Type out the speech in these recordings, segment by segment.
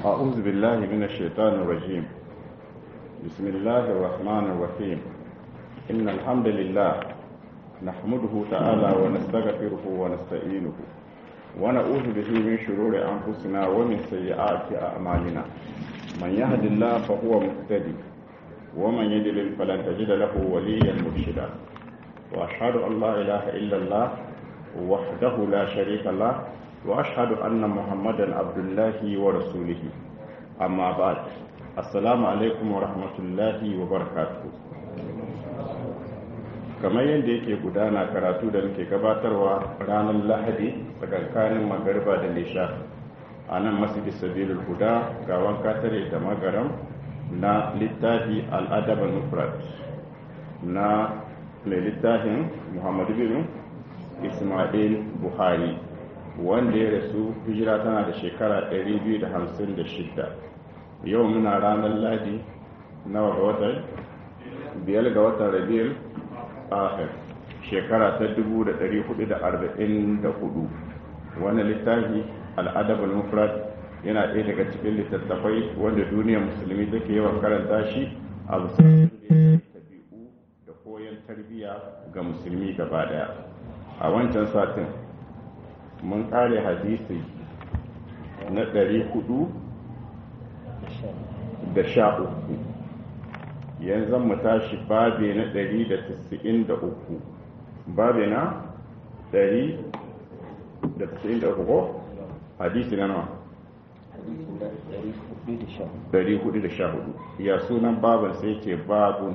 أعوذ بالله من الشيطان الرجيم بسم الله الرحمن الرحيم إن الحمد لله نحمده تعالى ونستغفره ونستعينه ونعوذ به من شرور أنفسنا ومن سيئات أعمالنا من يهد الله فهو مهتدي ومن يضلل فلن تجد له وليا مرشدا وأشهد أن لا إله إلا الله وحده لا شريك له وأشهد أن محمدا عبد الله ورسوله أما بعد السلام عليكم ورحمة الله وبركاته kamar yadda yake gudana karatu da nake gabatarwa ranar lahadi tsakankanin magariba da nisha a nan masjid sabilul huda ga wanka tare da magaram na littafi al'adab al-mufrad na mai littafin muhammadu bin ismail buhari wanda ya rasu hijira tana da shekara 256 yau muna ranar ladi nawa ga watan biyar ga watan rabiyar akhir shekara ta 1444 wannan littafi al'adab al-mufrad yana ɗaya daga cikin littattafai wanda duniyar musulmi take yawan karanta shi a musulmi tabi'u da koyon tarbiyya ga musulmi gaba daya a wancan satin mun kare hadisi na ɗari hudu da sha uku yanzu mu tashi babe na ɗari da tisa'in da uku babe na ɗari da tisa'in da uku ko hadisi na nawa ɗari hudu da sha hudu ya sunan baban sai ce babun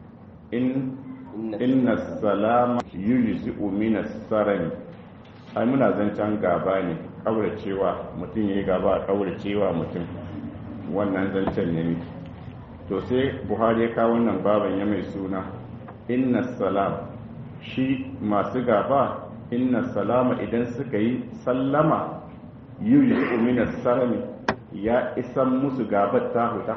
in inna salama yujzi'u min as-sarani ai muna zancen gaba ne cewa mutum yayi gaba a cewa mutum wannan zancen ne miki to sai buhari ya kawo wannan baban ya mai suna inna salam shi masu gaba inna salama idan suka yi sallama yujzi'u min as-sarani ya isan musu gabar ta huta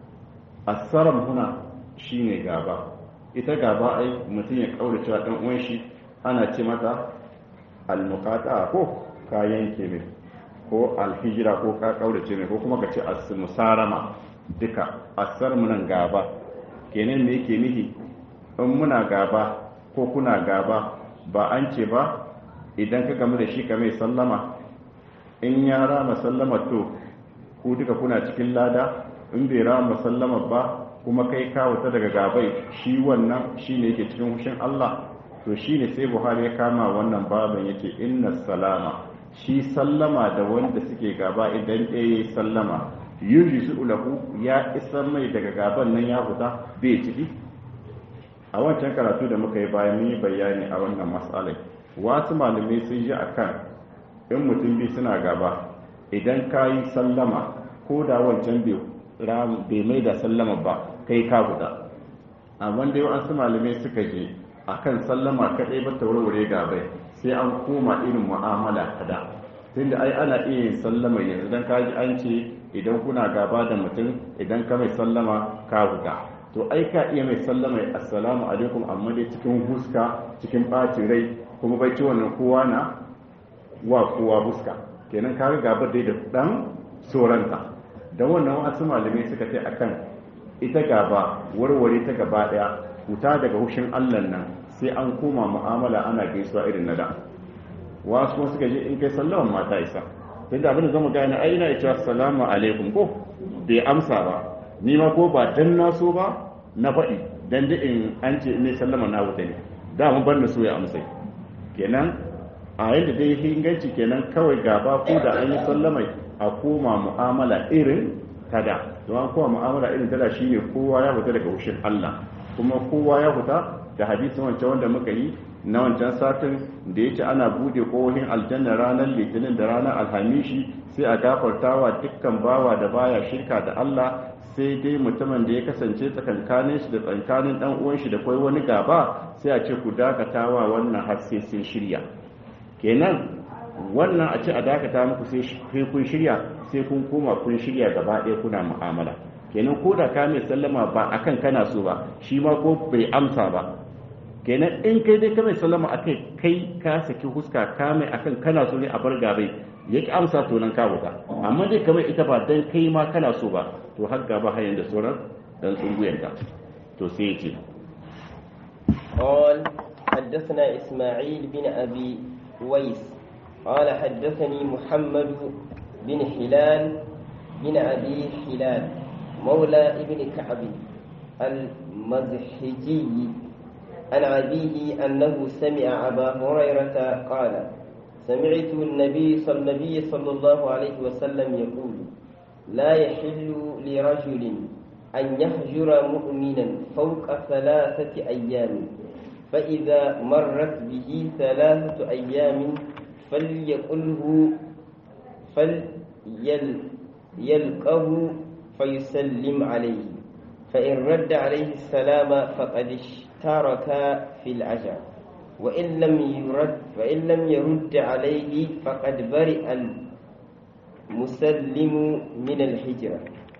as-saram huna shine gaba ita gaba ai mutum ya kaurace wa dan uwan shi ana ce mata al-muqata ko ka yanke mai ko al-hijra ko ka kaurace mai ko kuma ka ce as-musarama duka asar munan gaba kenan me yake nihi in muna gaba ko kuna gaba ba an ce ba idan ka gamu da shi ka mai sallama in ya rama sallama to ku duka kuna cikin lada in bai rama sallama ba kuma kai kawo ta daga gabai shi wannan shi ne yake cikin hushin Allah to shi ne sai Buhari ya kama wannan baban yake inna salama shi sallama da wanda suke gaba idan ɗaya sallama yuji su ulahu ya isar mai daga gaban nan ya fita bai ciki a wancan karatu da muka yi bayan mun yi bayani a wannan matsalai wasu malamai sun ji akan in mutum bi suna gaba idan ka yi sallama ko da wancan bai mai da sallama ba kai ka guda amma dai wasu malamai suka je akan sallama kadai ba ta warware gabai sai an koma irin mu'amala kada tunda ai ana iya yin sallama yanzu dan kaji an ce idan kuna gaba da mutum idan ka mai sallama ka guda to ai ka iya mai sallama assalamu alaikum amma dai cikin huska cikin bacin rai kuma bai ci wannan kowa na wa kowa huska kenan ka gaba dai da dan soranta da wannan wasu malamai suka ce akan ita gaba warware ta gaba daya huta daga hushin Allah nan sai an koma mu'amala ana gaisuwa irin na da wasu kuma suka je in kai sallaman mata isa tunda abin da zama gane ai ina cewa assalamu alaikum ko bai amsa ba ni ma ko ba dan na so ba na faɗi dan da in an ce ne sallama na wuta ne da mun bar na so ya amsa kenan a yadda dai inganci kenan kawai gaba ko da an yi sallamai a koma mu'amala irin tada don an koma mu'amala irin tada shine kowa ya fita daga wushin Allah kuma kowa ya fita da hadisin wancan wanda muka yi na wancan satin da yake ana bude kohin aljanna ranar litinin da ranar alhamishi sai a gafartawa dukkan bawa da baya shirka da Allah sai dai mutumin da ya kasance tsakankanin shi da tsakankanin dan uwan shi da kai wani gaba sai a ce ku dakatawa wannan har sai sun shirya kenan wannan a ce a dakata muku sai kun shirya sai kun koma kun shirya gaba ɗaya kuna mu'amala kenan ko da ka mai sallama ba akan kana so ba shi ma ko bai amsa ba kenan in kai dai ka mai sallama akai kai ka saki huska ka mai akan kana so ne a bar gabai ya ki amsa to nan ka wuta amma dai kamar ita ba dan kai ma kana so ba to har gaba hayan da sauran dan tsunguyen ka to sai ya ce قال حدثنا إسماعيل بن أبي ويس قال حدثني محمد بن هلال بن أبي هلال مولى ابن كعب المزحجي عن أبيه أنه سمع أبا هريرة قال سمعت النبي صلى النبي صلى الله عليه وسلم يقول لا يحل لرجل أن يهجر مؤمنا فوق ثلاثة أيام فإذا مرت به ثلاثة أيام فليقله فليلقه فيسلم عليه فإن رد عليه السلام فقد اشترك في الأجر وإن لم يرد وإن لم يرد عليه فقد برئ المسلم من الهجرة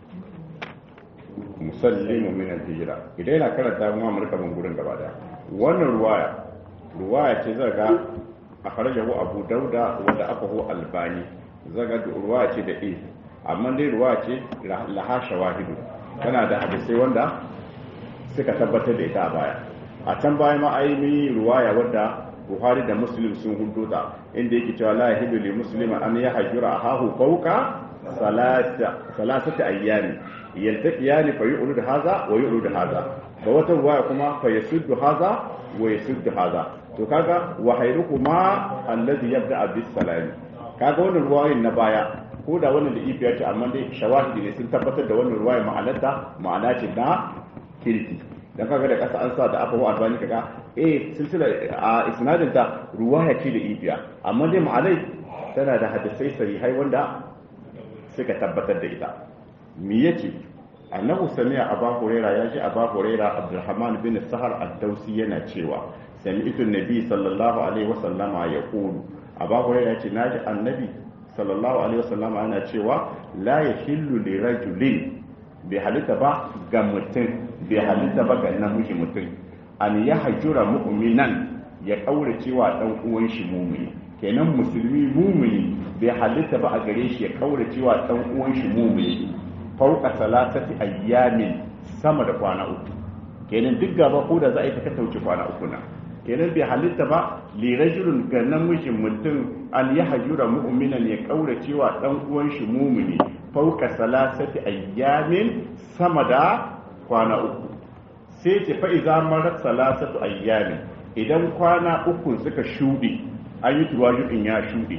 musallimu min al-hijra idan yana karanta mu amurka ban gurin gaba daya wannan ruwaya ruwaya ce zaga akhrajahu abu dauda wanda aka hu albani zaga ruwaya ce da eh amma dai ruwaya ce laha shawahidu tana da hadisai wanda suka tabbatar da ita a baya a can baya ma ai mi ruwaya wadda Buhari da Muslim sun hudo ta inda yake cewa la yahidu li muslima an yahjura ahahu fawqa salata salatati ayyami yaltaqiyani fa yu'rid hadha wa yu'rid hadha da wata ruwaya kuma fa yasuddu hadha wa yasuddu hadha to kaga wa hayrukuma alladhi yabda bis salam kaga wannan ruwayin na baya ko da wannan da ifiya ce amma dai shawahidi ne sun tabbatar da wannan ruwaya ma'anarta ma'ana ce na kirki dan kaga da kasa an sa da aka wa albani kaga eh silsila a isnadin ta ruwaya ce da ifiya amma dai ma'anai tana da hadisai sahihai wanda suka tabbatar da ita me yace annahu sami'a aba huraira ya ji aba huraira abdurrahman bin sahar ad-dausi yana cewa sami'tu nabi sallallahu alaihi wasallama yaqulu aba huraira ce naji annabi sallallahu alaihi wasallama yana cewa la yahillu li rajulin bai halitta ba ga mutum bai halitta ba ga namiji mutum an ya hajjura mu'minan ya kaura cewa dan uwan shi mumini kenan musulmi mumini bai halitta ba a gare shi ya kaura cewa dan uwan shi mumini fauka salatati ayyamin sama da kwana uku kenan duk gaba ko da za a yi ta wuce kwana uku na kenan bai halitta ba li rajulun ga namijin mutum an ya hajjura mu'minan ya kaura cewa dan uwan shi mumini fauka salasati ayyamin sama da kwana uku sai ce fa iza marat salasatu ayyamin idan kwana uku suka shuɗe an yi tuwajudin ya shuɗe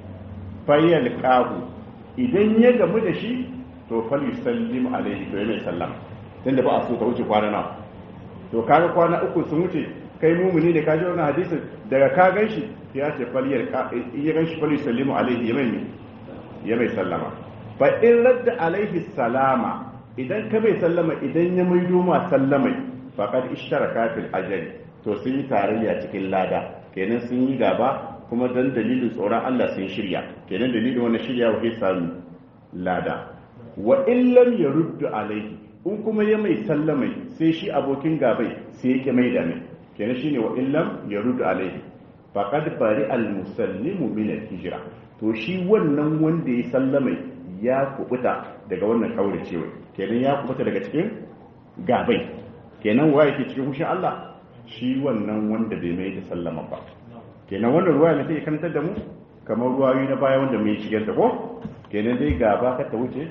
fayyal qahu idan ya gamu da shi to fal yusallim alaihi to yana sallam tunda ba a so ka wuce kwana nawa to kaga kwana uku sun wuce kai mumuni ne ka ji wannan hadisin daga ka gan shi ya ce fal ya gan shi fal yusallimu alaihi ya mai ya mai sallama fa in radda alaihi salama idan ka bai sallama idan ya maido ma sallamai faqad ishtaraka fil ajri to sun yi tarayya cikin lada kenan sun yi gaba kuma dan dalilin tsoron Allah sun shirya kenan dalilin wannan shirya wa samu lada wa in lam yaruddu alaihi in kuma ya mai sallamai sai shi abokin gabai sai yake mai da mai kenan shine wa in lam yaruddu alaihi faqad bari al musallimu min al hijra to shi wannan wanda ya sallamai ya kubuta daga wannan kauracewa kenan ya kubuta daga cikin gabai kenan waye ke cikin hushin Allah shi wannan wanda bai mai da sallama ba kenan wannan ruwaya ne take kantar da mu kamar ruwayoyi na baya wanda mai shigar da ko kenan dai gaba ka ta wuce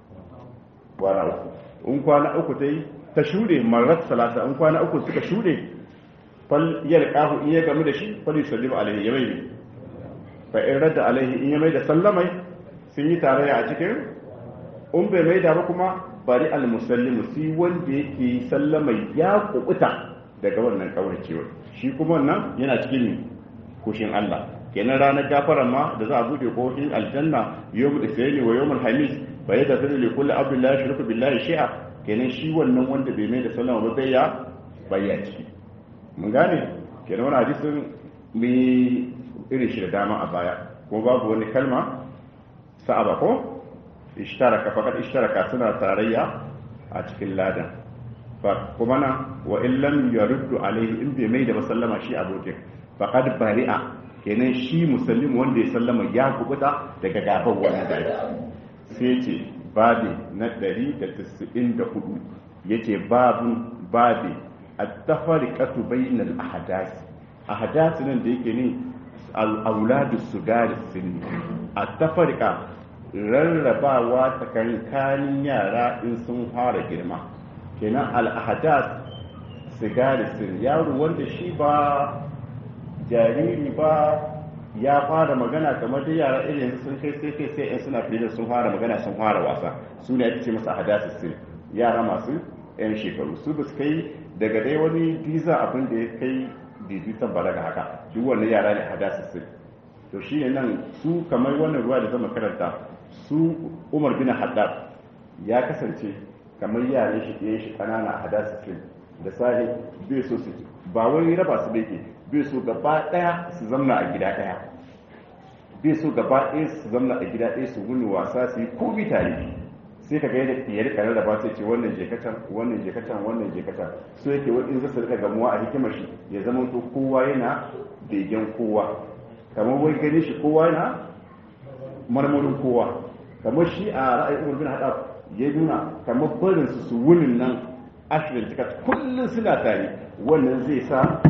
kwana uku in kwana uku ta yi ta shuɗe marar salasa in kwana uku suka shuɗe fal yar kahu in ya gamu da shi fal yusallimu alaihi ya mai ne fa in radda alaihi in ya mai da sallamai sun yi tarayya a cikin in bai mai da ba kuma bari al musallimu si wanda yake sallamai ya kubuta daga wannan kauracewa shi kuma wannan yana cikin kushin Allah kenan ranar gafaran ma da za a bude kofin aljanna yawmul isri wa yawmul hamis fa yadda zai li kulli abdullahi shirku billahi shi'a kenan shi wannan wanda bai mai da sallama ba bai ya bayya ciki mun gane kenan wannan hadisin mai irin shi da dama a baya ko babu wani kalma sa'aba ko ishtaraka faqad ishtaraka suna tarayya a cikin ladan fa kuma na wa in lam yaruddu alaihi in bai mai da sallama shi abokin faqad bari'a kenan shi musallim wanda ya sallama ya kubuta daga gaban wannan da sai ce babi na 194 yace babun babi at-tafariqatu bainal ahdath ahdath nan da yake ne al-auladu sugari sinni at-tafariqa rarrabawa tsakankanin yara in sun fara girma kenan al-ahdath sigari sinni yaro wanda shi ba jariri ba ya fara magana kamar da yara irin sun kai sai kai sai in suna fiye sun fara magana sun fara wasa su ne ake ce masa ahdath sinni yara masu 'yan shekaru su ba su kai daga dai wani visa abin da ya kai bizitan balaga haka duk wannan yara ne hadasa su to shi ne nan su kamar wannan ruwa da zama karanta su umar bin haddad ya kasance kamar yaran shi ɗaya shi ƙanana hadasa su da sahi bai so su ba wai raba su bai ke bai so gaba ɗaya su zamna a gida ɗaya bai so gaba ɗaya su zamna a gida ɗaya su wuni wasa su yi ko bi tare sai ka ga yadda ya rika rarraba sai ce wannan je kacan wannan je kacan wannan je kacan so yake wani zai rika gamuwa a hikimar shi ya zama to kowa yana begen kowa kamar wai gani shi kowa yana marmarin kowa kamar shi a ra'ayin umar bin haɗa ya nuna kamar barin su su wunin nan ashirin cika kullum suna tare wannan zai sa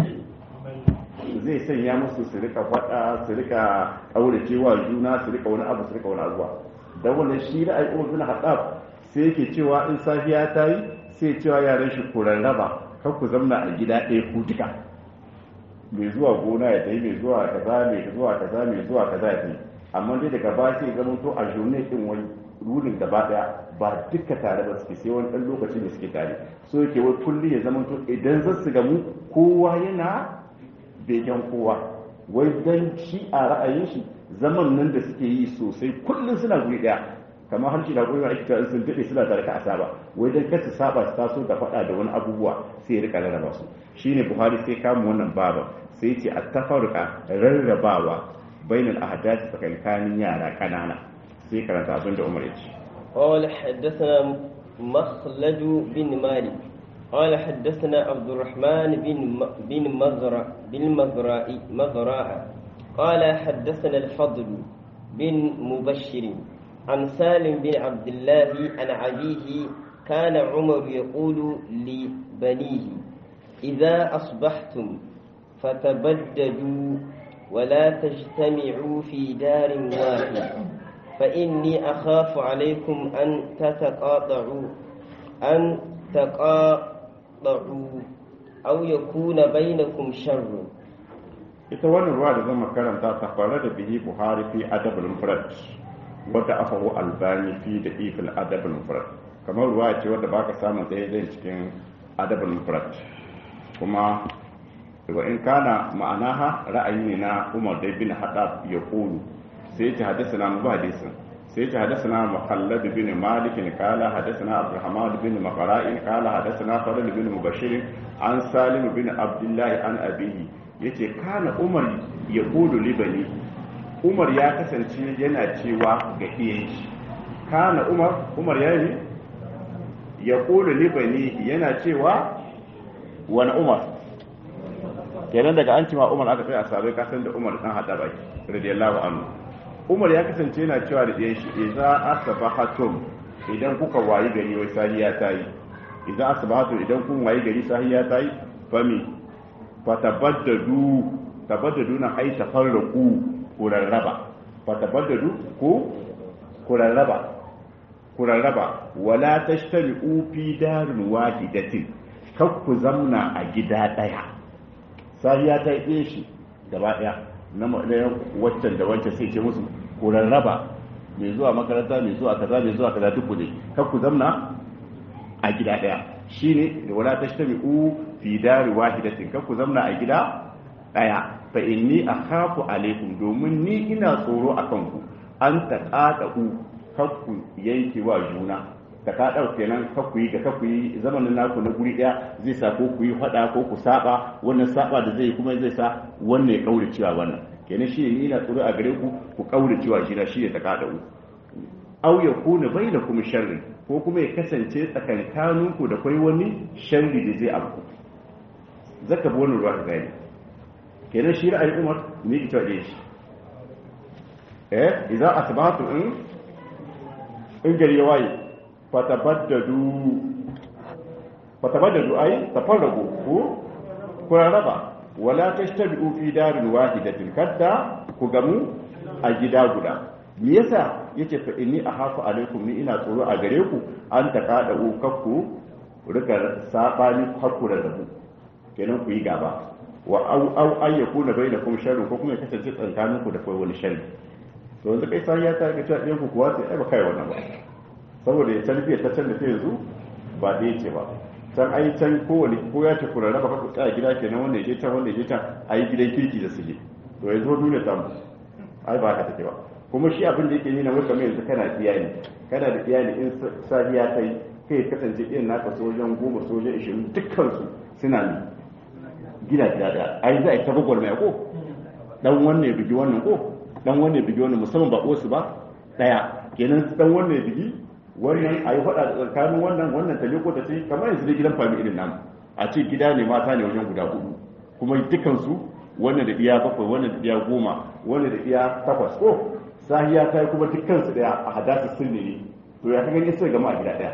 zai sanya musu su rika faɗa su rika ƙauracewa juna su rika wani abu su rika wani abuwa da wannan shi da al'ummar bin haɗaf sai yake cewa in safiya ta yi sai cewa yaran shi ku rarraba kan ku zamna a gida ɗaya ku duka mai zuwa gona ya tafi mai zuwa kaza mai zuwa kaza mai zuwa kaza ya tafi amma dai daga ba sai zama to a journey din wani rulin gaba daya ba duka tare ba suke sai wani ɗan lokaci da suke tare so yake wai kulli ya zama to idan za su gamu kowa yana begen kowa wai dan shi a ra'ayin shi zaman nan da suke yi sosai kullum suna guri daya kamar harshe da gwiwa ake in sun daɗe suna tare ka a saba wai dan kasu saba su taso da faɗa da wani abubuwa sai ya rika rarraba su shine buhari sai kama wannan baban sai ce a tafaruka rarrabawa bainal ahdath tsakankanin yara kanana sai karanta abin da umar ya ce قال حدثنا مخلد بن مالك قال حدثنا عبد الرحمن بن بن مزرع بن مزرع مزرع قال حدثنا الفضل بن مبشر عن سالم بن عبد الله عن أبيه كان عمر يقول لبنيه إذا أصبحتم فتبددوا ولا تجتمعوا في دار واحد فإني أخاف عليكم أن تتقاطعوا أن تقاطعوا أو يكون بينكم شر ita wannan ruwa da zama karanta ta fara da bihi buhari fi adabul mufrad wadda aka hu albani fi da ifil adabul mufrad kamar ruwa ce wadda baka samu daidai cikin adabul mufrad kuma wa in kana ma'anaha ra'ayi ne na umar dai bin hadab ya kulu sai ya hadasa na mu hadisin sai ya hadasa na muhallad bin malik kala hadasa na abdurrahman bin mafara'in kala hadasa na fadl bin mubashir an salim bin abdullahi an abihi yace kana umar ya kulu libani umar ya kasance yana cewa ga iyayen shi kana umar umar ya yi ya kulu libani yana cewa wani umar kenan daga an cima umar aka kai a sabai kasan da umar dan hada baki radiyallahu anhu umar ya kasance yana cewa da iyayen shi idza asbahatum idan kuka wayi gari wai sahiya ta yi idan asbahatum idan kun wayi gari sahiya ta yi fami fatabaddadu tabaddadu na ai tafarraqu ku rarraba fatabaddadu ku ku rarraba ku rarraba wala tashtari'u fi darin wahidatin kar ku zamna a gida daya sai ya ta yi shi gaba daya na waccan da wancan sai ce musu ku rarraba mai zuwa makaranta mai zuwa kaza mai zuwa kaza duk ku ne kar ku zamna a gida daya shine da wala tashtari'u fi dari wahidatin kar ku zamna a gida daya fa inni akhafu alaikum domin ni ina tsoro akan ku an taqadu kar ku yanke wa juna ta ka ɗau kenan ka ku yi ga ka ku yi zamanin naku na guri ɗaya zai sa ko ku yi faɗa ko ku saba wannan saba da zai kuma zai sa wannan ya kaure cewa wannan kenan shi ne ina tsoro a gare ku ku kaure cewa shi na shi ne ta ka ɗau au ya kuna bai da kuma sharri ko kuma ya kasance tsakankaninku da kwai wani sharri da zai abu zaka bi wannan ruwa ka gani kenan shi ra'ayin umar ne ita ɗaya shi eh idan asbahatu in in gari ya waye fatabaddadu fatabaddadu ai tafarragu ku ku raba wala tashtabi'u fi darin wahidatin kadda ku gamu a gida guda me yasa yace fa inni ahafu alaikum ni ina tsoro a gare ku an taqada u kakku rika sabani hakku da rabu kenan ku yi gaba wa au au ayyakuna bainakum sharrun ko kuma ya kasance tsakaninku da kai wani sharri to yanzu kai sai ya ta ga ta ku kuwa sai ai ba kai wannan ba saboda ya tarbiya ta can da ta yanzu ba da yace ba can ai can kowane ko ya tafi rarraba ka tsaya gida kenan wanda ya je can wanda ya je can ai gidan kirki da suke to yanzu duniya ta mu ai ba ka take ba kuma shi abin da yake nuna maka mai yanzu kana iyali kana da iyali in safiya ta yi kai kasance irin naka sojan goma sojan ishirin dukkansu suna ne gida gida da ai za a yi ta gwagwarmaya ko dan wannan ya bigi wannan ko dan wannan ya bigi wannan musamman ba su ba daya kenan dan wannan ya bigi wannan a yi faɗa da tsakanin wannan wannan ta ko ta ce kamar yanzu da gidan fami irin namu a ce gida ne mata ne wajen guda hudu kuma dukansu wannan da iya bakwai wannan da iya goma wannan da iya takwas ko sahiya ta yi kuma dukansu daya a hadasa sirri ne to ya ka gani sai gama a gida daya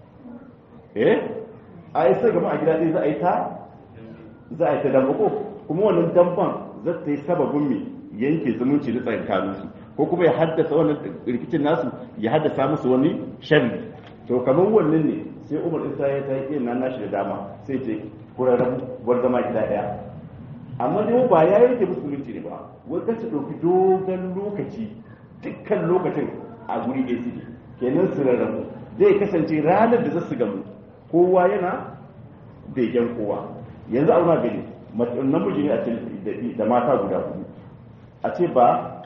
eh a yi sai gama a gida ɗaya za a yi ta za a yi ta damba ko kuma wannan damban za ta yi sababin mai yanke zumunci da tsakaninsu ko kuma ya haddasa wannan rikicin nasu ya haddasa musu wani sharri to kamar wannan ne sai umar isa ya ta yi nan nashi da dama sai ce kurarren bar zama gida ɗaya amma dai ba ya yanke musu zumunci ne ba wai kace ɗauki dogon lokaci dukkan lokacin a guri ɗaya suke kenan su rarrabu zai kasance ranar da za su gamu kowa yana begen kowa yanzu auna gani namiji ne a ce da mata guda hudu a ce ba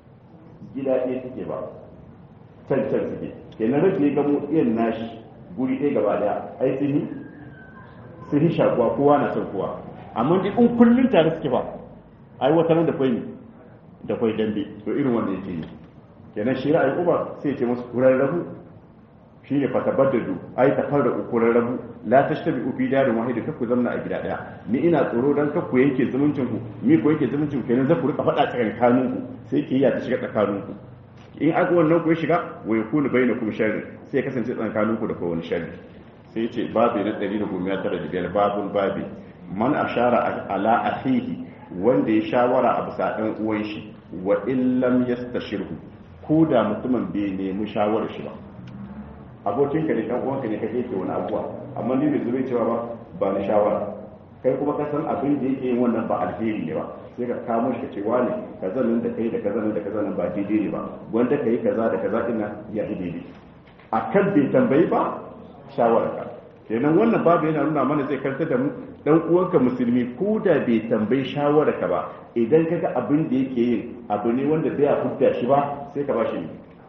gida ɗaya suke ba can can suke kenan rashin ya gamo iyan nashi guri ɗaya gaba daya ai sun yi sun yi shakuwa kowa na son kowa amma dai in kullum tare suke ba ai wata nan da kwai da kwai dambe to irin wanda yake yi kenan shi ra'ayin umar sai ce musu kuran rabu shi ne fatabaddadu ai ta fara ukuran rabu la tashtabi fi darin wahid kakku zamna a gida daya ni ina tsoro dan kakku yanke zumuncin ku mi ko yanke zumuncin ku kenan za ku rika faɗa tsakanin ku sai ke ta shiga tsakanin ku in aka wannan ku ya shiga wa yakunu bainakum sharri sai kasance tsakanin ku da ko wani sharri sai ce babu na 195 babun babi man ashara ala akhihi wanda ya shawara a bisa dan uwan shi wa illam yastashirhu ko da mutumin bai nemi shawarar shi ba abokinka ne kan uwanka ne kake ke wani abuwa amma ni bai zube cewa ba ba ni shawara kai kuma ka san abin da yake yin wannan ba alheri ne ba sai ka kamo shi ka ce wani kaza nan da kai da kaza nan da kaza nan ba daidai ne ba wanda kai kaza da kaza din nan ya yi daidai akan bai tambayi ba shawara ka kenan wannan babu yana nuna mana zai karanta da mu dan uwanka musulmi ko da bai tambayi shawara ka ba idan kaga abin da yake yin abu ne wanda bai hudda shi ba sai ka ba shi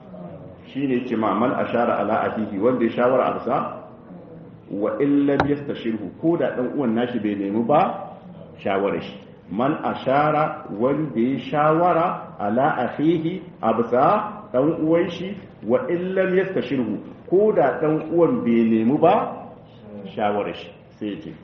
shine ce ma man ashara ala akihi wanda ya shawara arsa wa illa yastashirhu ko da dan uwan nashi bai nemi ba shawara shi man ashara wanda ya shawara ala akhihi absa dan uwan shi wa illa yastashirhu ko da dan uwan bai nemi ba shawara shi sai ce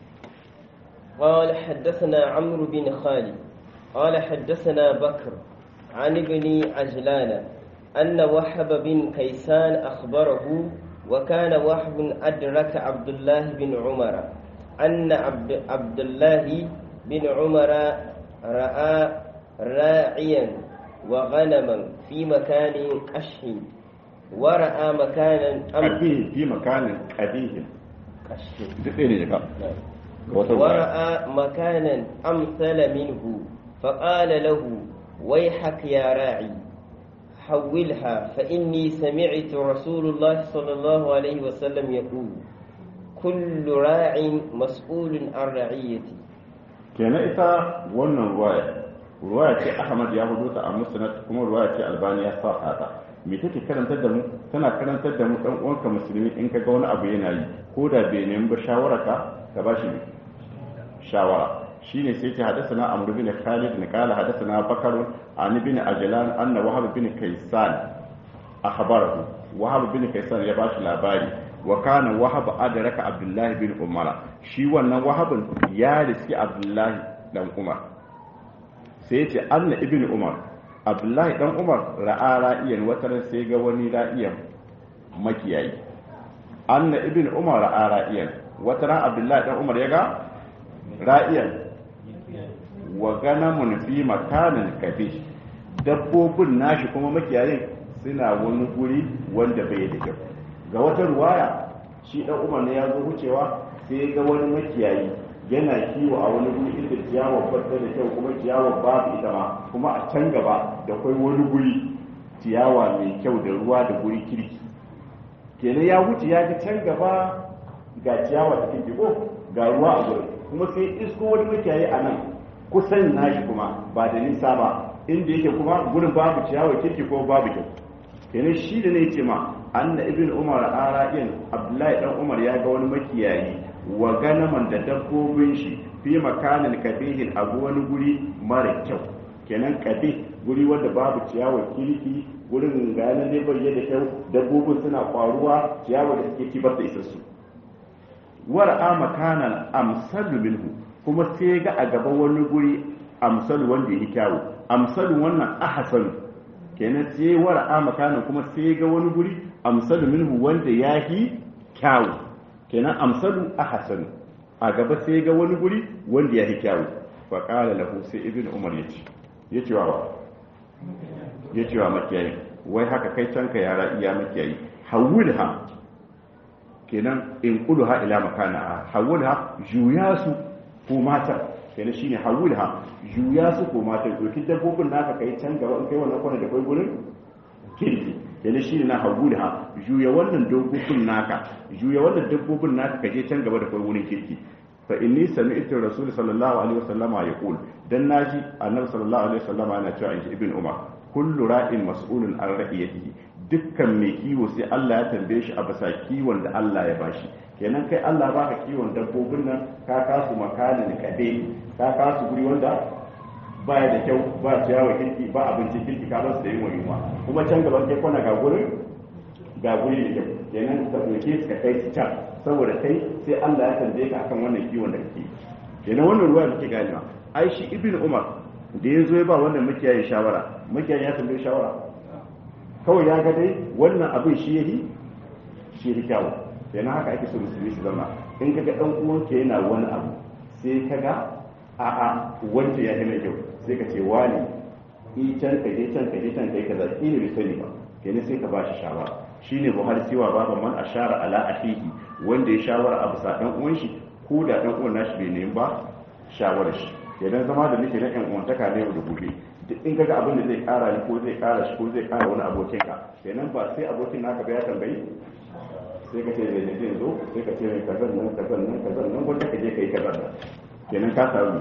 قال حدثنا عمرو بن خالد قال حدثنا بكر عن ابن عجلان أن وحب بن كيسان أخبره وكان وحب أدرك عبد الله بن عمر أن عبد, عبد الله بن عمر رأى راعيا وغنما في مكان قش ورأى مكانا قديه في مكان قديه قش ورأى مكانا أمثل منه فقال له ويحك يا راعي حولها فإني سمعت رسول الله صلى الله عليه وسلم يقول كل راع مسؤول عن رعيته kenan ita wannan ruwaya ruwaya ce ahmad ya hudu ta a musnad kuma ruwaya ce albani ya sa ta me take karantar da mu tana karantar da mu dan uwanka musulmi in ka ga wani abu yana yi ko da bai nemi ba shawara ka ka ba shi shawara shine sai ce hadathana amr bin khalid ne kala hadathana bakar an bin ajlan anna wahab bin kaysan akhbarahu wahab bin kaysan ya bashi labari wa kana wahab adraka abdullah bin umar shi wannan wahabin ya riski abdullah dan umar sai ce anna ibn umar abdullah dan umar ra'a ra'iyan wataran sai ga wani ra'iyan makiyayi anna ibn umar ra'a ra'iyan wata ran abdullahi dan umar ya ga ra'iyan wa ganamun fi makanin kabi dabbobin nashi kuma makiyayin suna wani guri wanda bai da kyau ga wata ruwaya shi dan umar ne ya zo wucewa sai ga wani makiyayi yana kiwo a wani guri inda ciyawar fata da kyau kuma ciyawar babu ita ma kuma a can gaba da kwai wani guri ciyawa mai kyau da ruwa da guri kirki kenan ya wuce ya ji can gaba ga ciyawa cikin jiko ga ruwa a gurin kuma sai isko wani makiyayi a nan kusan nashi kuma ba da nisa ba inda yake kuma gurin babu ciyawa kirki ko babu kyau kenan shi da ne ce ma anna ibn umar ara'in abdullahi dan umar ya ga wani makiyayi wa ganaman da dabbobin shi fi makanin kabihin a wani guri mara kyau kenan kabi guri wanda babu ciyawa kirki gurin ga yanar ne bai da kyau dabbobin suna kwaruwa ciyawa da suke ci ba su isa su war'a makanan amsalu minhu kuma sai ga a gaba wani guri amsalu wanda yi kyawu amsalu wannan ahsanu kenan sai war'a makanan kuma sai ga wani guri amsalu minhu wanda yahi kyawu kenan amsalu ahsanu a gaba sai ga wani guri wanda yahi kyawu fa qala lahu sai ibnu umar yace yace wa yace wa makiyayi wai haka kai canka yara iya makiyayi hawulha kenan in ha ila makana hawulha juya su ko mata kenan shine hawulha juya su ko mata dokin dabbobin naka kai can gaba in kai wannan kwana da kai gurin kirki kenan shine na hawulha juya wannan dabbobin naka juya wannan dabbobin naka ka je can gaba da kai gurin kirki fa inni sami'tu rasul sallallahu alaihi wasallama yaqul dan naji annabi sallallahu alaihi wasallama yana cewa in ibn umar kullu ra'in mas'ulun an ra'iyatihi dukkan mai kiwo sai Allah ya tambaye shi a bisa kiwon da Allah ya bashi kenan kai Allah baka kiwon dabbobin nan ka kasu makanin kade ka kasu guri wanda baya da kyau ba ciyawa kirki ba abincin kirki ka basu da yin yunwa kuma can gaban kai kwana ga gurin ga guri da kyau kenan ka doke ka kai su can saboda kai sai Allah ya tambaye ka akan wannan kiwon da kake kenan wannan ruwa da kake ganewa ai shi ibn umar da ya zo ya ba wannan makiyayin shawara makiyayin ya tambaye shawara kawai ya ga dai wannan abin shi yahi shi ya kyawu kenan haka ake so musulmi su zama in kaga dan uwanka yana wani abu sai kaga a'a wanda ya mai kyau sai ka ce wani i can ka je can ka je can kai kaza shi ne bai sani ba kenan sai ka ba shi shawara shine buhari cewa baba man ashara ala ahihi wanda ya shawara abu sa dan uwan shi ko da dan uwan nashi bai nemi ba shawarar shi kenan zama da nake na yan uwantaka ne da gobe duk in kaga abin da zai kara ni ko zai kara shi ko zai kara wani abokin ka kenan ba sai abokin naka ba ya tambayi sai ka ce da ne zai zo sai ka ce mai kazan nan kazan nan kazan nan wanda ka je kai kazan nan kenan ka samu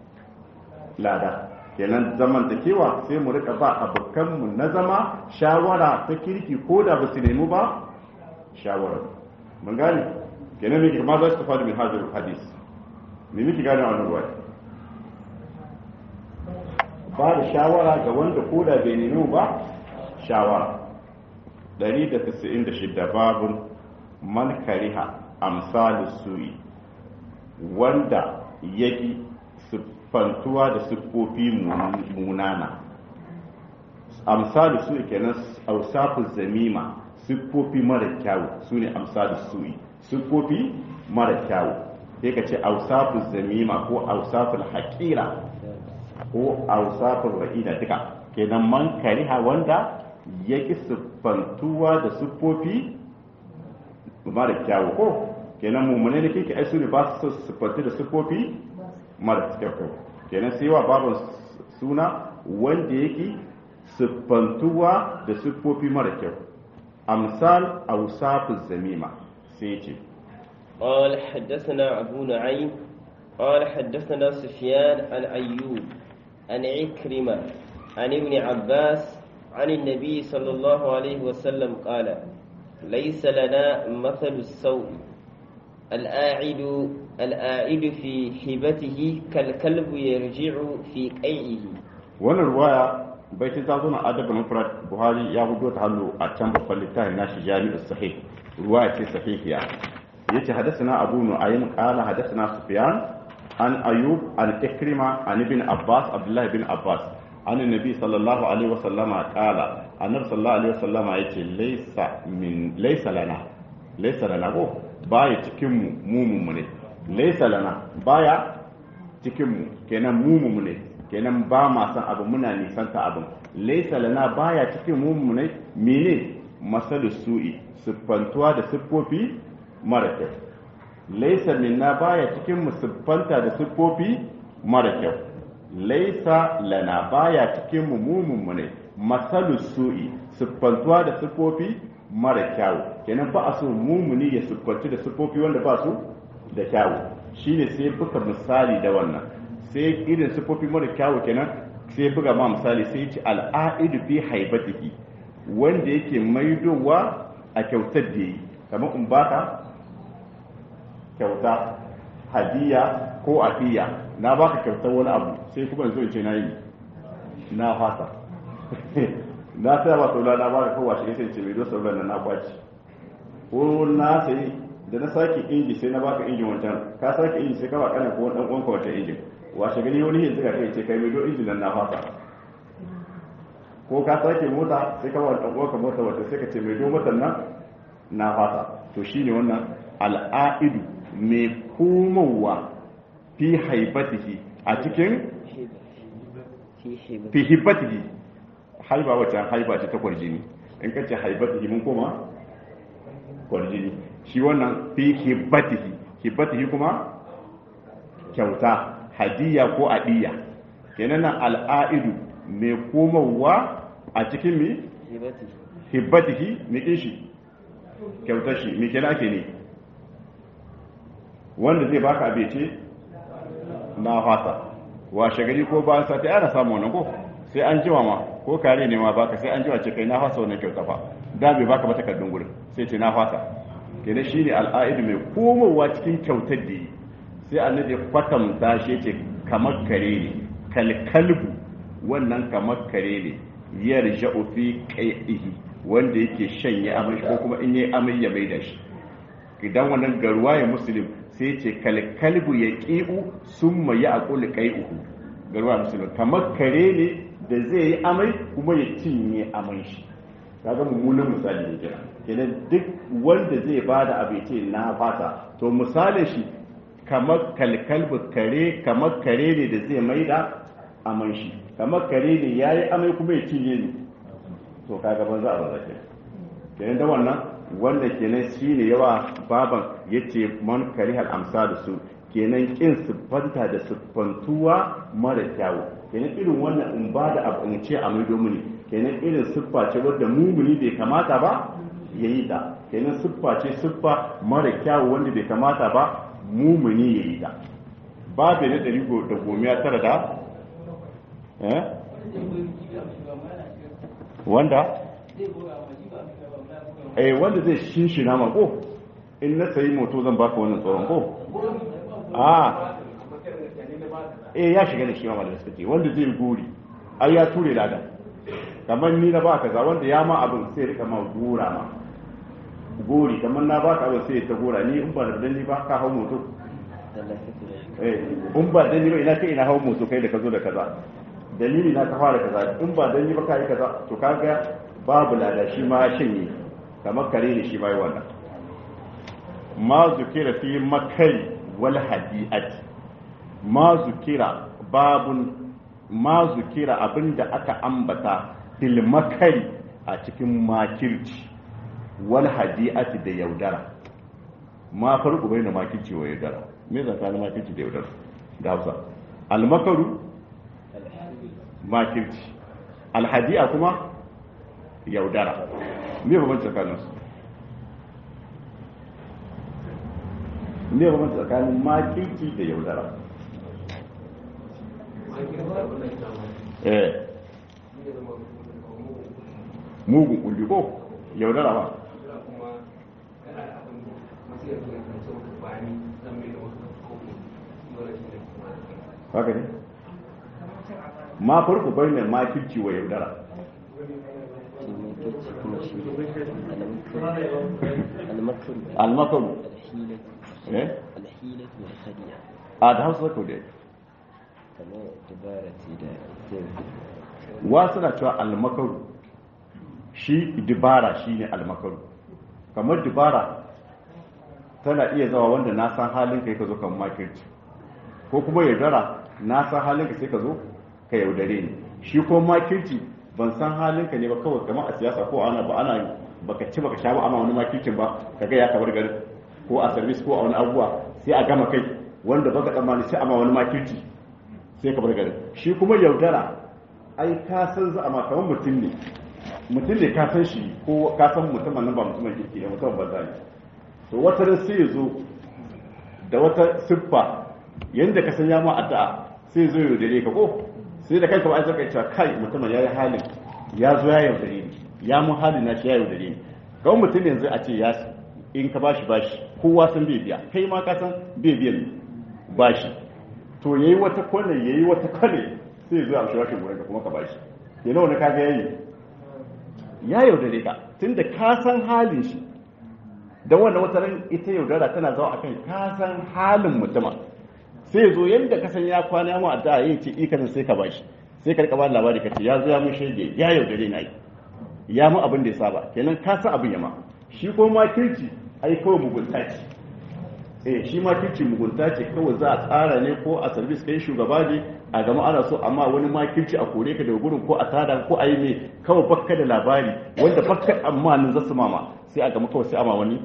lada kenan zaman da kewa sai mu rika ba abokanmu na zama shawara ta kirki ko da ba su nemi ba shawara mun gane kenan me kuma za su fadi min hajar hadis me miki gane wannan ruwa ba da shawara ga wanda ko da bai nemi ba shawara 196 babun man kariha amsalu su'i wanda yaki siffantuwa da siffofi munana amsalu su'i kenan ausafu zamima siffofi mara kyawu su ne amsalu su'i siffofi mara kyawu sai ka ce ausafu zamima ko ausaful haƙira ko ausaful ra'ina duka kenan man kariha wanda yaki siffantuwa da siffofi mara kyawu ko kenan mummune da kike ai su ne ba su siffantu da siffofi mara kyau kenan sai wa baban suna wanda yake siffantuwa da siffofi mara kyau amsal awsafu zamima sai ce قال حدثنا أبو نعيم قال حدثنا سفيان عن أيوب عن عكرمة عن ابن عباس عن النبي صلى الله عليه وسلم قال ليس لنا مثل السوء الآعد الآعد في حبته كالكلب يرجع في قيعه wannan ruwaya bai ta zo na adabin mufrad buhari ya hudo ta hannu a can babban littafin nashi jami'u sahih ruwaya ce sahihiya yace hadathana abu nu'aym qala hadathana sufyan an ayub an ikrima an ibn abbas abdullah ibn abbas an annabi sallallahu alaihi wasallama qala annabi sallallahu alaihi wasallama yace laysa min laysa lana laysa lana ko baya cikin mu mu mu ne laysa lana baya cikin mu kenan mu mu ne kenan ba ma san abu muna nisanta abin laysa lana baya cikin mu mu ne mene masalu su'i siffantuwa da siffofi mara kyau laysa minna baya cikin mu siffanta da siffofi mara kyau laysa lana baya cikin mu mu mu ne masalu su'i siffantuwa da siffofi mara kyawu kenan ba a so mumuni ya siffanci da siffofi wanda ba su da kyawu shine sai buga misali da wannan sai irin siffofi mara kyawu kenan sai buga ma misali sai ce al'aidu fi haibatihi wanda yake maidowa a kyautar da yi kamar in baka kyauta hadiya ko afiya na baka kyautar wani abu sai kuma yanzu in ce na yi na fasa na saya ba saula na baka kowa shi sai ce mai do saula na na kwaci ko na sai da na sake inji sai na baka injin wancan ka sake inji sai ka ba kana ko dan uwanka wancan injin washe gani wani yanzu ka kai ce kai mai do injin nan na fasa ko ka sake mota sai ka ba dan uwanka mota wata sai ka ce mai do motar nan na fasa to shine wannan al'aidu mai komowa fi haibatihi a cikin fi hibbatihi haiba wacce haiba ce ta kwarjini in ka ce haibatihi mun koma kwarjini shi wannan fi hibbatihi hibbatihi kuma kyauta hadiya ko adiya kenan nan al'aidu mai komowa a cikin mi hibbatihi mai shi kyautar shi mai kenan ake ne wanda zai baka abece na fasa washe gari ko bayan sati ana samu wannan ko sai an jiwa ma ko kare ne ma baka sai an jiwa ce kai na fasa wannan kyauta fa da bai baka ba takardun gurin sai ce na fasa kenan shine al'aidu mai komowa cikin kyautar da yi sai annabi kwatanta shi ce kamar kare ne kalkalbu wannan kamar kare ne yarja'u fi qai'ihi wanda yake shanye amai ko kuma in yayi amai ya maida shi idan wannan garuwa ya muslim sai ce kalkalbu ya ƙi'u sun ma ya aƙuli ƙai'uhu garuwa musulun kamar kare ne da zai yi amai kuma ya cinye amai shi kaga mummunan misali ne kira kenan duk wanda zai ba da abu ce na fata to misalin shi kamar kalkalbu kare kamar kare ne da zai mai da amai shi kamar kare ne ya yi amai kuma ya cinye ne to kaga ban za a ba za kenan da wannan wanda kenan shine yawa baban yace man karihal amsalu su kenan kin siffanta da siffantuwa mara kyawu kenan irin wannan in ba da abu in ce a mai domini kenan irin siffa ce wadda mumuni bai kamata ba ya yi ta kenan siffa ce siffa mara kyawu wanda bai kamata ba mumuni ya yi ta babu na ɗari da gomiya tara da wanda eh wanda zai shinshina ma ko in na sayi moto zan baka wannan tsoron ko a eh ya shiga da shi ma malamai suka ce wanda zai gori ai ya ture lada kamar ni na ba kaza wanda ya ma abin sai rika ma gora ma gori kamar na baka abin sai ta gora ni in ba da ni ba ka hau moto eh in ba dan ni ba ina kai ina hau moto kai da ka zo da kaza dalili na ka fara kaza in ba dan ni ba kai kaza to kaga babu lada shi ma shin kamar kare ne shi bai wannan ma zukira fi makai wal hadi'ati ma zukira babun ma zukira abinda aka ambata fil makari a cikin makirci wal hadi'ati da yaudara ma farko bai na makirci wa yaudara me zaka na makirci da yaudara da Hausa al makaru makirci al hadi'a kuma yaudara me ba tsakanin su me ba tsakanin makirci da yaudara eh mugun kulli ko yaudara ba haka ne ma farko bai ne makirci wa yaudara almakaru a da hausa ko dai wasu na cewa almakaru shi dibara shine almakaru kamar dibara tana iya zawa wanda na san halin kai ka zo kan makirci ko kuma yaudara na san halin ka sai ka zo ka yaudare ni shi ko makirci ban san halin ka ne ba kawai kamar a siyasa ko ana ba ana baka ci baka sha ba ana wani makircin ba kaga ya kabar garin ko a service ko a wani abubuwa sai a gama kai wanda baka tsammani sai ama wani makirci sai ka bar garin shi kuma yaudara ai ka san za a ma kamar mutum ne mutum ne ka san shi ko ka san mutumin nan ba mutumin kirki ne mutumin banza ne to wata ran sai ya zo da wata siffa yanda ka san ya ma addu'a sai zo yaudare ka ko sai da kanka ba ai zaka cewa kai mutumin yayi halin ya zo ya yaudare ni ya mu halin na shi ya yaudare ni kawai mutum yanzu a ce ya in ka bashi bashi kowa san bai biya kai ma ka san bai biyan bashi to yayi wata kwane yayi wata kwane sai zo a shi rashin gurin da kuma ka bashi yana wani kaga yayi ya yaudare ka tunda ka san halin shi dan wannan wata ran ita yaudara tana zawa akan ka san halin mutuma sai zo yanda ka san ya kwana mu addu'a yayin ce ikanin sai ka bashi sai ka rika ba labari ka ce ya zo ya mun shege ya yaudare na yi ya mu abin da ya saba kenan ka san abin yama shi ko ma kirki ai kawai mugunta ce eh shi ma kirki mugunta ce kawai za a tsara ne ko a service kai shugaba ne a gama ana so amma wani ma kirki a kore ka daga gurin ko a tada ko a yi ne kawai bakka da labari wanda bakka amma nan zasu mama sai a gama kawai sai ama wani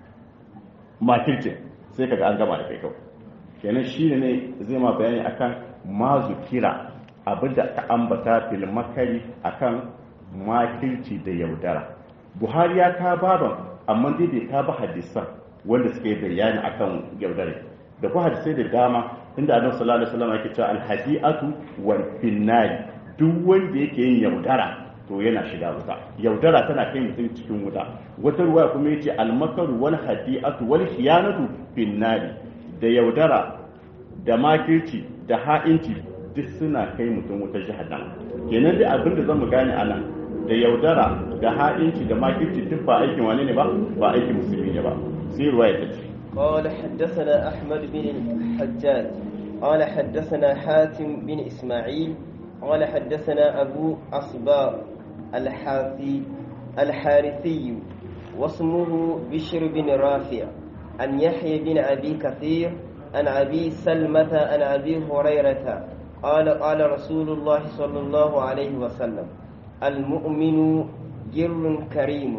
ma kirkin sai kaga an gama da kai kawai kenan shi ne zai ma bayani akan mazu kira abinda ka ambata fil makari akan makirci da yaudara buhari ya ka baban amma dai bai ka ba hadisan wanda suke bayani akan yaudare da kuma hadisai da dama inda annabi sallallahu alaihi wasallam yake cewa alhadiatu wal finnari duk wanda yake yin yaudara to yana shiga wuta yaudara tana kai mutum cikin wuta wata ruwaya kuma yace almakaru wal hadiatu wal khiyanatu finnari da yaudara da makirci da ha'inci duk suna kai mutum wuta jahannama kenan dai abin da zamu gane anan da yaudara da ha'inci da makirci duk ba aikin wane ne ba ba aikin musulmi ne ba sai ruwaya ta ce قال حدثنا أحمد بن الحجاج قال حدثنا حاتم بن إسماعيل قال حدثنا أبو أصباغ الحاثي الحارثي واسمه بشر بن رافع عن يحيى بن أبي كثير عن أبي سلمة عن أبي هريرة قال قال رسول الله صلى الله عليه وسلم المؤمن جر كريم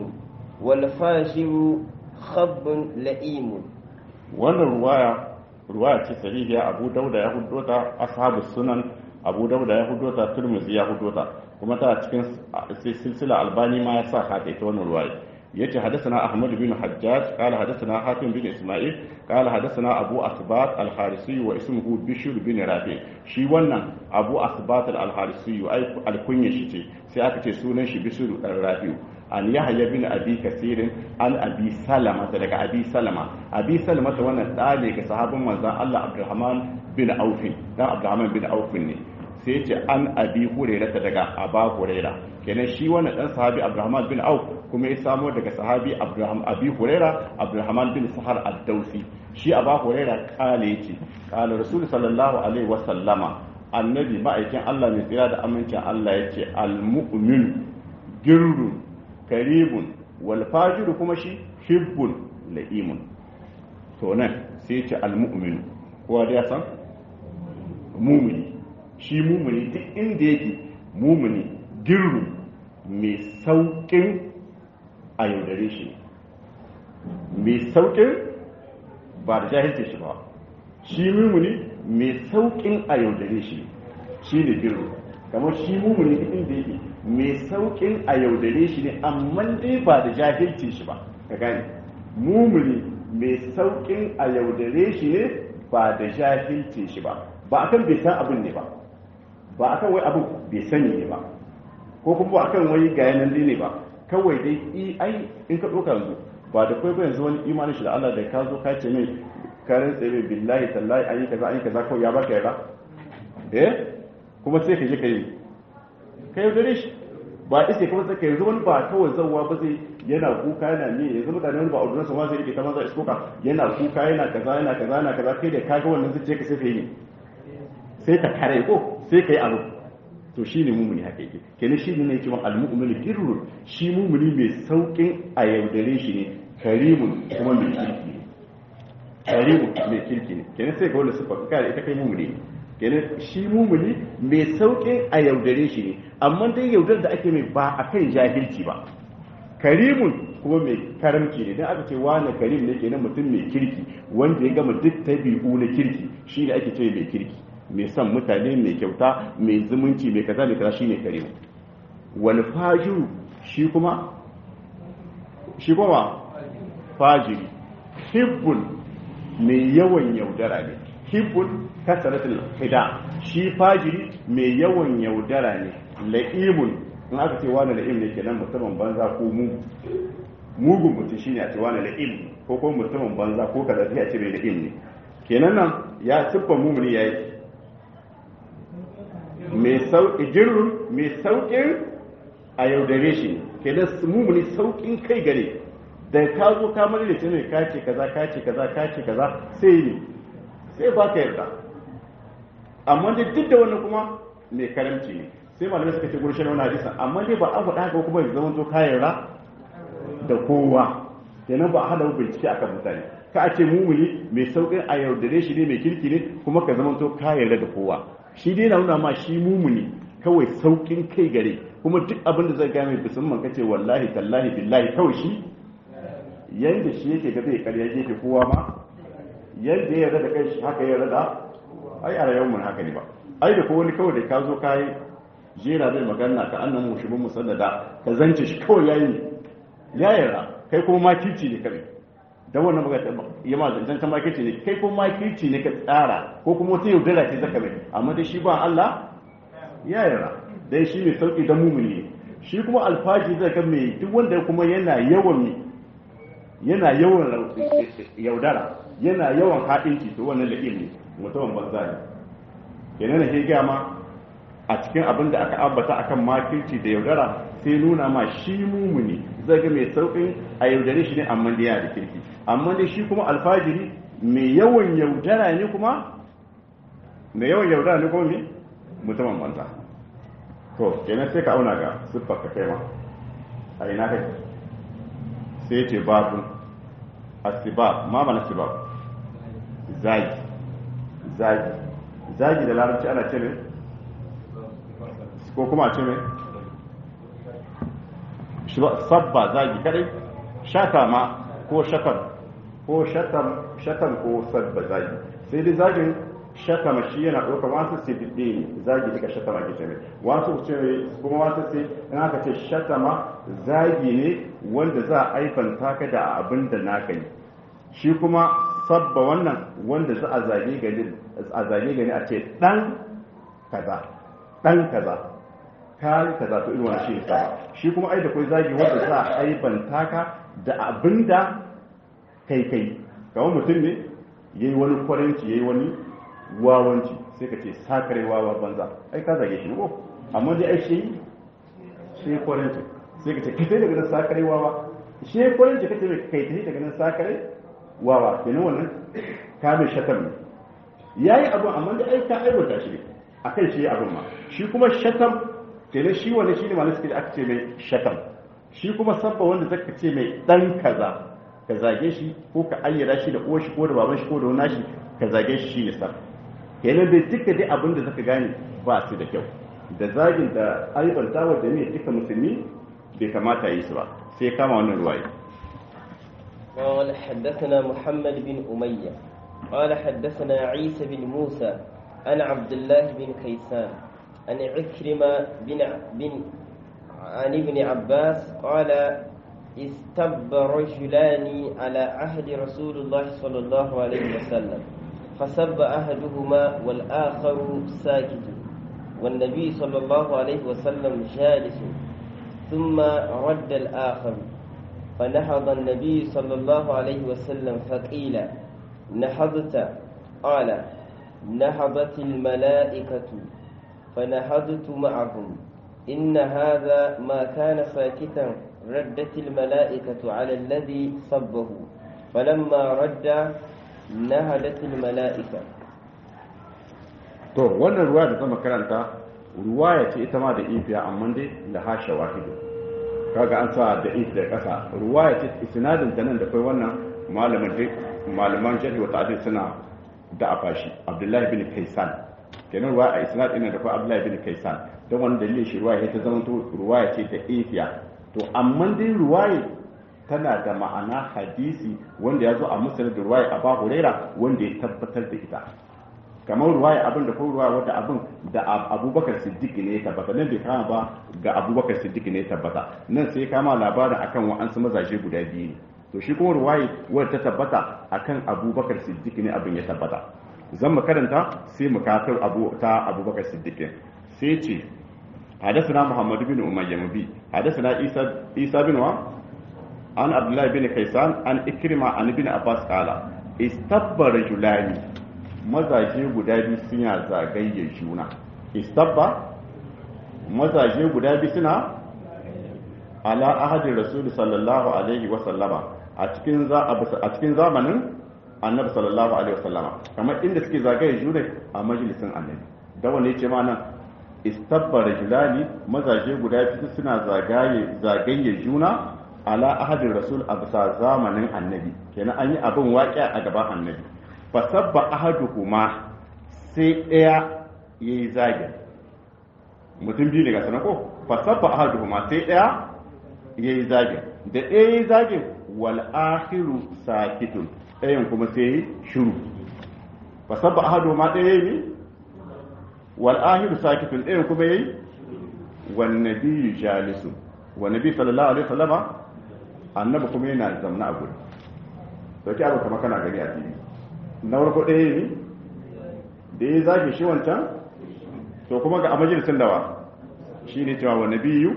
والفاجر خب لئيم wannan ruwaya ruwaya ce sahihiya abu dauda ya hudo ta ashabu sunan abu dauda ya hudo ta turmuzi ya hudo ta kuma ta cikin silsila albani ma ya sa ka ita wannan ruwaya yace hadathana ahmad bin hajjaj qala hadathana hatim bin isma'il qala hadathana abu asbat al-harisi wa ismuhu bishr bin rafi shi wannan abu asbat al-harisi ai alkunya shi ce sai aka ce sunan shi bishr dan rafi an yahya bin abi kasirin an abi salama daga abi salama abi salama ta wannan da ne ga sahabin manzon Allah Abdurrahman bin Auf dan Abdurrahman bin Auf ne sai ce an abi hurairah daga aba hurairah kenan shi wannan dan sahabi Abdurrahman bin Auf kuma ya samo daga sahabi Abdurrahman abi hurairah Abdurrahman bin Sahar ad-Dausi shi aba hurairah kale yace kala rasul sallallahu alaihi wa sallama annabi ma'aikin Allah mai tsira da amincin Allah yace al-mu'min girrun karibun wal fajiru kuma shi hibbun la'imun to nan sai ce al-mu'min kowa da ya san mumuni shi mumuni duk inda yake mumuni girru mai saukin a yaudare shi mai saukin ba da jahilce shi ba shi mumuni mai saukin a yaudare shi shi ne girru kamar shi mumuni duk inda yake mai saukin a yaudare shi ne amma dai ba da jahilcin shi ba ka gane mumuni mai saukin a yaudare shi ne ba da jahilcin shi ba ba akan bai san abin ne ba ba akan wai abin bai sani ne ba ko kuma akan wai ga yanan ne ba kawai dai i ai in ka ɗauka yanzu ba da kai ba yanzu wani imanin shi da Allah da ka zo ka ce mai karin tsaye billahi tallahi an yi kaza an yi kaza kawai ya baka yarda eh kuma sai ka je ka yi ka yaudare shi ba iske kuma sai ka yanzu wani ba kawai zauwa ba zai yana kuka yana ne yanzu mutane wani ba a ordinansa ma zai rike ta maza iskoka yana kuka yana kaza yana kaza yana kaza kai da ka ga wannan zuciya ka sai ka yi ne sai ka kare ko sai ka yi abu to shi ne mumuni haka yake kenan shi ne cewa al-mu'minu birrun shi mumuni mai saukin a yaudare shi ne karimun kuma mai kirki ne karimun mai kirki ne kenan sai ga wanda sufa ka da ita kai mumuni ne kenan shi mumuni mai saukin a yaudare shi ne amma dai yaudar da ake mai ba akan jahilci ba karimun kuma mai karamci ne dan aka ce wani karim ne kenan mutum mai kirki wanda ya gama duk tabi'u na kirki shi ne ake ce mai kirki mai son mutane mai kyauta mai zumunci mai kaza mai kaza shine karimu wal fajiru shi kuma shi kuma fajiri hibbun mai yawan yaudara ne hibbun kasaratul khida shi fajiri mai yawan yaudara ne la'imun in aka ce wani la'im ne kenan mutumin banza ko mu mugun mutum shine a ce wani la'im ko ko mutumin banza ko kaza sai a ce mai la'im ne kenan nan ya siffar mumuni yayi mai sauƙi jirrun mai sauƙin a yaudare shi kenan mumuni sauƙin kai gare da ka zo ka mani da ne ka ce kaza ka ce kaza ka ce kaza sai ne sai ba ka yarda amma dai duk da wannan kuma mai karamci ne sai malamai suka ce gurshen wani hadisa amma dai ba an faɗa haka kuma ya zama to ka yarda da kowa kenan ba a hada bincike akan mutane ka a ce mumuni mai sauƙin a yaudare shi ne mai kirki ne kuma ka zama to ka yarda da kowa shi dai na nuna ma shi mumuni kawai saukin kai gare kuma duk abin da zai ga mai musamman kace wallahi tallahi billahi kawai shi yanda shi yake ga zai karya gefe kowa ma yanda ya yarda da kai shi haka ya yarda ai a rayuwar mun haka ne ba ai da ko wani kawai da ka zo kai jera zai magana ka annan mu shibin musallada ka zance shi kawai yayi ya yarda kai kuma makici ne kai da wannan magana ya ma zancen ta makirci ne kai ko makirci ne ka tsara ko kuma wata yaudara ce zaka mai amma dai shi ba Allah ya yara dai shi mai sauki da mumuni ne shi kuma alfaji zai ga mai duk wanda kuma yana yawan yana yawan yaudara yana yawan haɗinci to wannan la'im ne mutumin banza ne kenan da ke gama a cikin abin da aka ambata akan makirci da yaudara sai nuna ma shi mumuni zai ga mai saukin a yaudare shi ne amma da yana da kirki amma dai shi kuma alfajiri mai yawan yaudara ne kuma mai yawan yaudara ne kuma ne mutumin banza to kenan sai ka auna ga siffar ka kai ma a ina kai sai ce babu asibab ma mana sibab zagi zagi zagi da larabci ana ce ne ko kuma a ce ne sabba zagi kadai shata ma ko shatam ko shatam shatam ko sabba zagi sai dai zagin shatama shi yana ɗaukar wasu sai fiɗe ne zagi daga shatama ke ce mai wasu ce kuma wasu sai in aka ce shatama zagi ne wanda za a aifanta ka da abin da naka yi shi kuma sabba wannan wanda za a zage gani a zage gani a ce dan kaza dan kaza kai kaza to irin wannan shi ne shi kuma ai da kai zagi wanda za a aibanta ka da abin da kai kai kamar mutum ne yayi wani kwaranci yayi wani wawanci sai ka ce sakare wawa banza ai ka zage shi ne ko amma dai ai shi shi kwaranci sai ka ce kai daga nan sakare wawa shi kwaranci kace mai kai tafi daga nan sakare wawa kenan wannan ka mai shatar ne yayi abu amma dai ai ka aiwata shi ne akan shi abin ma shi kuma shatam kenan shi wanda shi ne malai suke da aka ce mai shatam shi kuma sabba wanda zaka ce mai dan kaza ka zage shi ko ka ayyana shi da uwar shi ko da baban shi ko da wani shi ka zage shi shine sabba kenan dai duka dai abin da zaka gane ba su da kyau da zagin da aibanta wa da ne duka musulmi bai kamata yi su ba sai kama wannan ruwaye قال حدثنا محمد بن أمية قال حدثنا عيسى بن موسى عن عبد الله بن كيسان عن عكرمة بن بن عن ابن عباس قال استب رجلان على عهد رسول الله صلى الله عليه وسلم فسب أحدهما والآخر ساكت والنبي صلى الله عليه وسلم جالس ثم رد الآخر فنهض النبي صلى الله عليه وسلم فقيل نهضت قال نهضت الملائكة فنهضت معهم إن هذا ما كان ساكتا ردت الملائكة على الذي صبه فلما رد نهدت الملائكة to wannan ruwa da zama karanta ruwaya ce ita ma da ifiya amma dai da hasha wahidu kaga an sa da if da kasa ruwaya ce isnadin ta nan da kai wannan malamin malaman jarhi wa ta'dil suna da afashi abdullahi bin kaisan kenan ruwaya a isnad ina da kai abdullahi bin kaisan don wani dalilin shi ruwaya ta zama to ruwaya ce da ifiya to amma dai ruwaya tana da ma'ana hadisi wanda ya zo a musulun da ruwaya abu huraira wanda ya tabbatar da ita kamar ruwaya abin da ko ruwaya wanda abin da abubakar siddiq ne ya tabbata nan bai kama ba ga abubakar siddiq ne ya tabbata nan sai kama labarin akan wa'ansu mazaje guda biyu ne to shi kuma ruwaya wadda ta tabbata akan abubakar siddiq ne abin ya tabbata zan mu karanta sai mu katar abu ta abubakar siddiq sai ce حدثنا محمد بن أمية مبي حدثنا عيسى عيسى بن عن عبد الله بن كيسان عن إكرمة عن ابن عباس قال استبى رجلان mazaje guda biyu suna zagayyar juna istabba mazaje guda biyu suna ala ahadin rasul sallallahu alaihi wa sallama a cikin a cikin zamanin annabi sallallahu alaihi wa sallama kamar inda suke zagaye juna a majalisin annabi da wanda yace ma nan istabba rajulani mazaje guda biyu suna zagaye zagaye juna ala ahadin rasul a bisa zamanin annabi kenan an yi abin waƙi a gaban annabi fasabba ahaduhuma sai ɗaya ya yi zagin mutum biyu ne ga sanar ko fasabba ahaduhuma sai ɗaya ya yi zagin da ɗaya ya yi zagin wal akhiru sakitun ɗayan kuma sai yi shiru fasabba ahaduhuma ɗaya ya yi wal akhiru sakitun ɗayan kuma ya yi wan nabiyyu jalisun wa nabi sallallahu alaihi wasallama annabi kuma yana zamna a gurin dauki abu kama kana gani a fili na farko ɗaya ne da ya zage shi wancan to kuma ga a majalisun dawa shi ne cewa wa nabiyu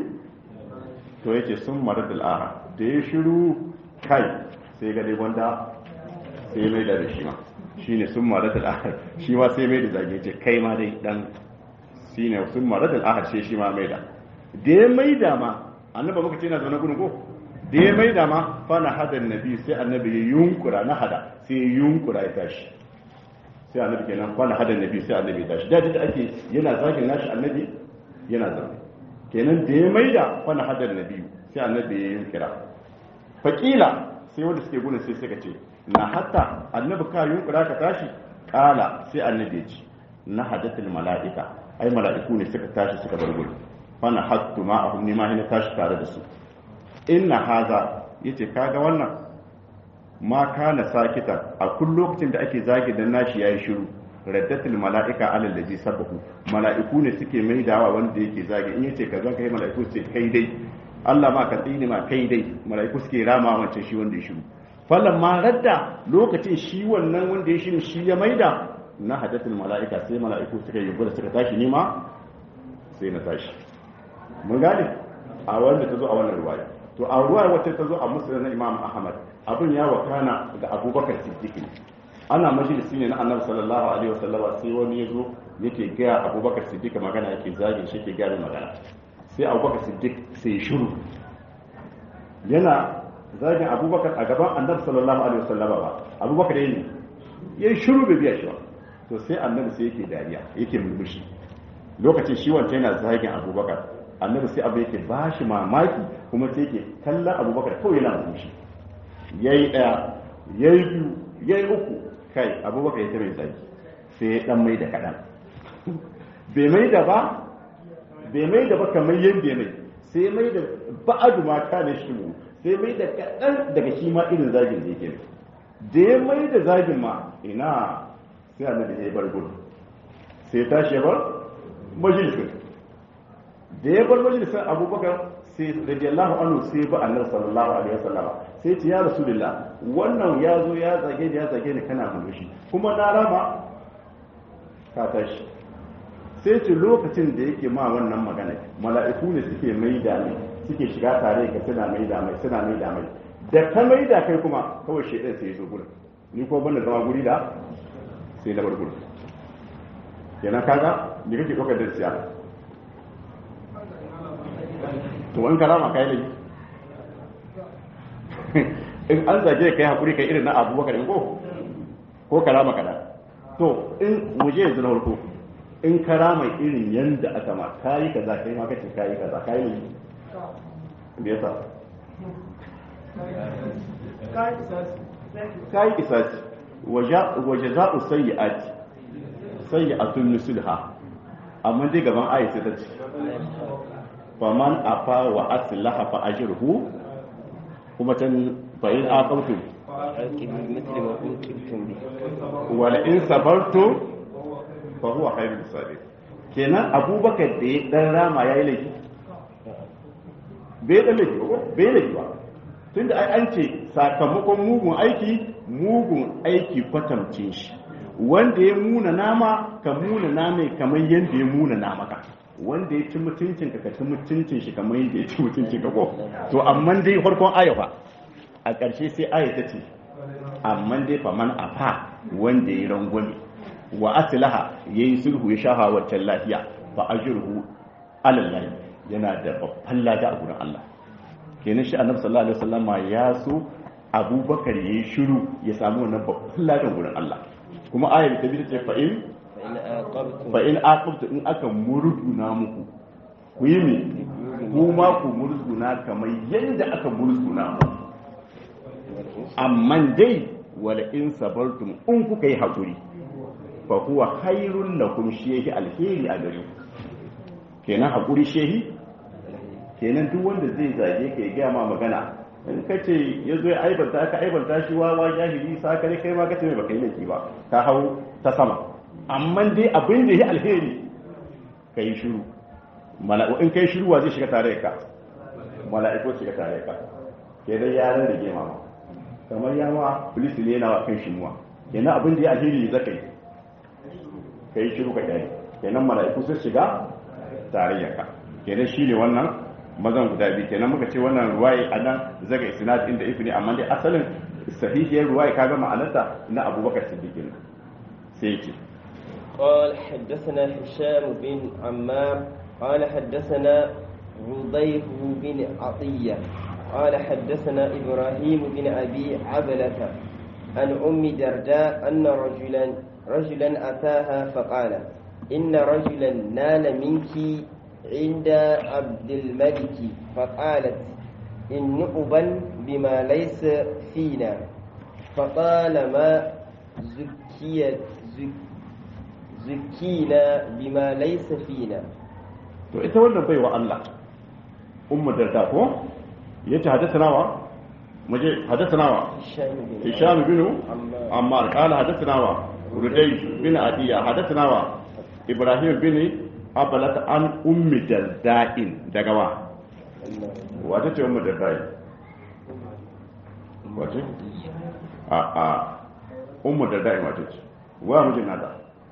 to yake sun marar da al'ara da ya shiru kai sai ga dai wanda sai mai da shi ma shi ne sun marar da al'ara shi ma sai mai da zage ce kai ma dai dan shi ne sun marar da al'ara sai shi ma mai da da ya mai da ma annaba muka ce na zaune gudun ko da ya mai da ma fana hada nabi sai annabi ya yunkura na hada sai ya yunkura ya tashi sai annabi kenan fana hada nabi sai annabi ya tashi da da ake yana zagin nashi annabi yana zaune kenan da ya mai da fana hada nabi sai annabi ya yunkura fakila sai wanda suke gudun sai suka ce na hatta annabi ka yunkura ka tashi kala sai annabi ya ce na hadatul mala'ika ai mala'iku ne suka tashi suka bar gudu fana hattu ma'ahum ni ma hina tashi tare da su inna haza yace kaga wannan ma kana sakitan a kun lokacin da ake zagi dan nashi yayi shiru raddatul mala'ika alal ladhi sabahu mala'iku ne suke maidawa wanda yake zagi in yace kaza kai mala'iku ce kai dai Allah ma ka tsini ma kai dai mala'iku suke rama wancan shi wanda ya shiru falan ma radda lokacin shi wannan wanda ya shiru shi ya maida na hadatul mala'ika sai mala'iku suka yi gudu suka tashi nima sai na tashi mun gane a wanda ta zo a wannan ruwaya to a ruwaya wacce ta zo a musulun na imam ahmad abin ya wakana ga abubakar siddiq ana majalisi ne na annabi sallallahu alaihi wasallam sai wani ya zo yake gaya abubakar siddiq magana yake zagin shi ke gaya magana sai abubakar siddiq sai shiru yana zagin abubakar a gaban annabi sallallahu alaihi wasallam ba abubakar yayi yayi shiru bai biya shi ba to sai annabi sai yake dariya yake murmushi lokacin shi wancan yana zagin abubakar annabi sai abu yake ba shi mamaki kuma sai yake kallon abubakar kawai yana murmushi yayi daya yayi biyu yayi uku kai abubakar ya mai zagi sai ya dan mai da kadan bai mai da ba bai mai da ba kamar yadda mai sai mai da ba'adu ma kana shi mu sai mai da kadan daga shi ma irin zagin da yake da ya mai da zagin ma ina sai annabi ya bar gudu sai ya tashi ya bar majalisin da ya bar majalisar abubakar sai radiyallahu anhu sai ba annabi sallallahu alaihi wasallama sai ce ya rasulullah wannan ya zo ya zage da ya zage ni kana murmushi kuma na rama ka tashi sai ce lokacin da yake ma wannan magana mala'iku ne suke mai da mai suke shiga tare ka suna mai da mai suna mai da mai da ka mai da kai kuma kawai shedan sai ya zo gurin ni ko banda zama guri da sai na bar gurin kenan kaga me kake ɗaukar da siya to wani karama kai ne in an zage kai hakuri kai irin na abubakar ko ko karama kada to in muje yanzu na farko in kara mai irin yanda aka ma kayi kaza kai ma kace kayi kaza kayi ne me yasa kayi kisasi waje za'u sayyi'ati sayyi'atun nusulha amma dai gaban ayi sai ta ce faman afa wa aslaha fa ajruhu kuma tan fa in aqamtum مثل ما أوتيتم به wala in sabartum fa huwa khairul sabir kenan abubakar da ya dan rama yayi laifi bai dan laifi ba bai laifi ba tunda ai an ce sakamakon mugun aiki mugun aiki kwatamcin shi wanda ya muna nama ka muna nama kamar yadda ya muna nama ka wanda ya ci mutuncin ka ka ci mutuncin shi kamar yadda ya ci mutuncin ka ko to amma dai farkon ayafa a ƙarshe sai aya ta ce amma dai fa man afa wanda ya rangwame wa aslaha yayi sulhu ya shafa waccan lafiya fa ajruhu alallahi yana da babban lada a gurin Allah kenan shi annabi sallallahu alaihi wasallama ya so abubakar yayi shiru ya samu wannan babban ladan gurin Allah kuma ayar ta bi ce fa in فإن عاقبتم fa in aqabtu in aka murduna muku ku yi me kuma ku murduna kamar yanda aka murduna muku amma dai wala in sabartum in kuka yi hakuri fa huwa khairun lakum shehi alheri a gare ku kenan hakuri shehi kenan duk wanda zai zage ka ya gaya ma magana in ka ce ya zo ya aibanta ka aibanta shi wawa jahili sakare kai ma ka ce mai baka yi laifi ba ka hau ta sama amma dai abin da ya alheri ka yi shiru mala'u in kai shiru wa zai shiga tare da ka mala'iku shiga tare da ka kenan ya ran da gema ma kamar ya ma polisi ne yana wa kan shimuwa kenan abin da ya alheri ne zaka yi ka yi shiru ka kyale kenan mala'iku sun shiga tarayyar ka kenan shi ne wannan mazan guda biyu kenan muka ce wannan ruwaye a nan zaga isnad inda ifi ne amma dai asalin sahihiyar ruwaye ka ga ma'anarta na abubakar siddiq ne sai yake قال حدثنا هشام بن عمار قال حدثنا رضيف بن عطية قال حدثنا إبراهيم بن أبي عبلة عن أم درداء أن رجلا رجلا أتاها فقال إن رجلا نال منك عند عبد الملك فقالت إن نؤبا بما ليس فينا فطالما زكيت زك zukina bima laysa fina to ita wannan baiwa Allah ummu darda ko yace hadathana wa muje hadathana wa hisham bin ammar qala hadathana wa rudaysh bin adiya hadathana wa ibrahim bin abalat an ummi darda'in daga wa wata ce ummu darda'in wace a a ummu darda'in wata ce wa mijin nata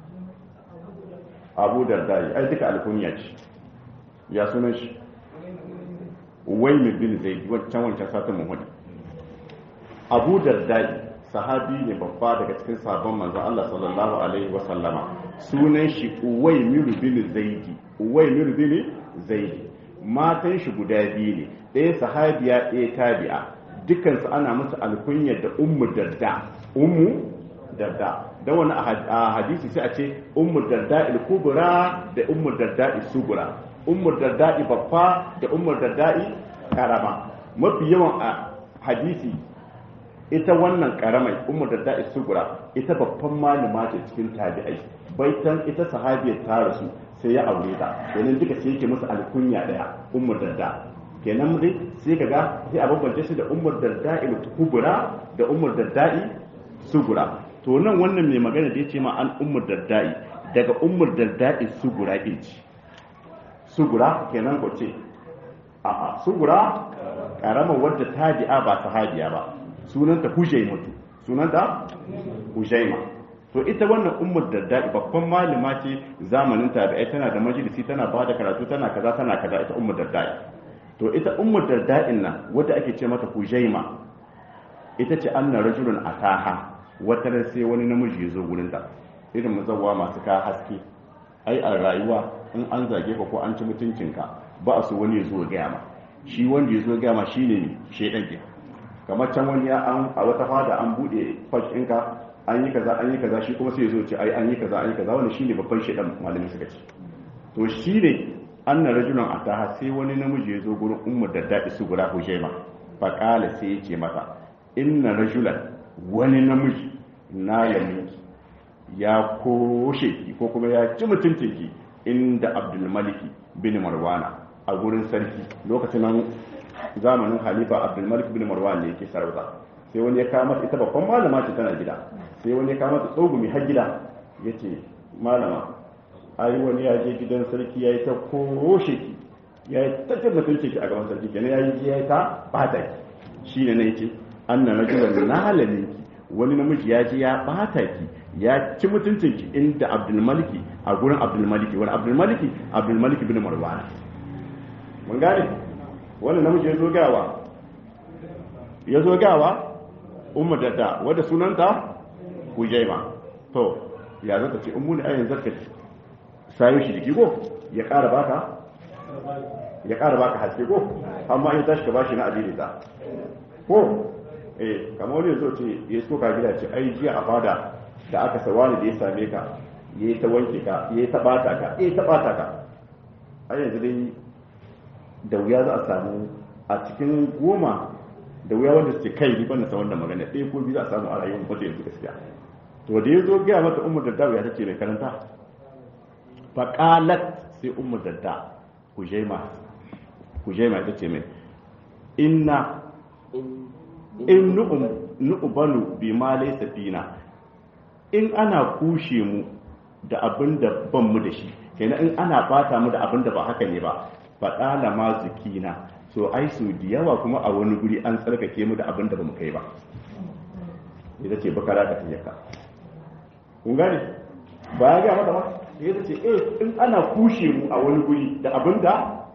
abu dardai ai duka alkuniya ce ya sunan shi wai bin zai wancan wancan satin muhammadu abu dardai sahabi ne babba daga cikin sabon manzon Allah sallallahu alaihi wa sallama sunan shi uwaimir bin zaidi uwaimir bin zaidi matan shi guda biyu ne ɗaya sahabiya ɗaya tabi'a dukansu ana musu alkunya da ummu darda ummu darda don wani a hadisi sai a ce ummu darda kubra da ummu darda sugura ummu darda babba da ummu darda karama mafi yawan a hadisi ita wannan karamai ummu darda sugura ita babban malama ce cikin tabi'ai baitan ita sahabiyar ta rasu sai ya aure ta domin duka sai yake musu alkunya daya ummu darda kenan dai sai kaga sai a bambance shi da ummu darda kubra da ummu darda sugura to nan wannan mai magana da ya ce ma an umar dardai daga umar dardai sugura ɗin ci sugura kenan ko ce a'a sugura karamar wadda tabi'a ba sahabiya ba sunanta hujaimatu sunanta hujaima to ita wannan umar dardai babban malama ce zamanin tabi'ai tana da majalisi tana ba da karatu tana kaza tana kaza ita umar dardai to ita umar dardai nan wadda ake ce mata hujaima ita ce anna rajulun ataha wata ran sai wani namiji ya zo gurinta irin mazawa masu ka haske ai a rayuwa in an zage ka ko an ci mutuncinka ba a so wani ya zo gaya ma shi wanda ya zo gaya ma shine shaidan ke kamar can wani ya an a wata fada an bude fash ɗinka an yi kaza an yi kaza shi kuma sai ya zo ce ai an yi kaza an yi kaza wannan shine babban shedan malamin suka ce to shine anna rajulan ataha sai wani namiji ya zo gurin ummu da dadi su guda hujaima fa qala sai ya ce mata inna rajulan wani namiji na yaminki ya koshe ki ko kuma ya ci mutuncin ki inda abdul maliki bin marwana a gurin sarki lokacin nan zamanin halifa abdul malik bin marwan ne yake sarauta sai wani ya kawo mata ita babban malama ce tana gida sai wani ya kawo mata tsogumi har gida yace malama ai wani ya je gidan sarki ya yi ta koshe ki ya yi ta cin mutunci ki a gaban sarki kenan ya yi ya yi ta bata ki shi ne na yace anna rajulan nalamin ki wani namiji ya je ya bata ki ya ci mutuncin ki inda abdul maliki a gurin abdul maliki wani abdul maliki abdul maliki bin marwan mun gane wani namiji ya zo gawa ya zo gawa ummu dadda wadda sunanta hujaima to ya zata ce ummu ne ayin zakka sayo shi jiki ko ya ƙara baka ya ƙara baka haske ko amma in tashi ka bashi na addini ta ko eh kamar wani zo ce ya so ka gida ce ai jiya a fada da aka sawani da ya same ka ya yi ta wanke ka ya yi ta bata ka ya yi ta bata ka a yanzu dai da wuya za a samu a cikin goma da wuya wanda suke kai ni banda sa wannan magana ɗaya ko biyu za a samu a rayuwar mutum yanzu gaskiya to da ya zo gaya mata umar da dawo ya tace mai karanta faƙalat sai umar dadda kujaima kujaima ita ce mai inna in nu'ubanu bi ma laysa fina in ana kushe mu da abin da ban mu da shi kenan in ana bata mu da abin da ba haka ne ba faɗala ma zukina so ai su da yawa kuma a wani guri an tsarkake mu da abin da ba mu kai ba ita ce bakara ka tiyaka kun gane ba ya gaya mata ba ya ce eh in ana kushe mu a wani guri da abin da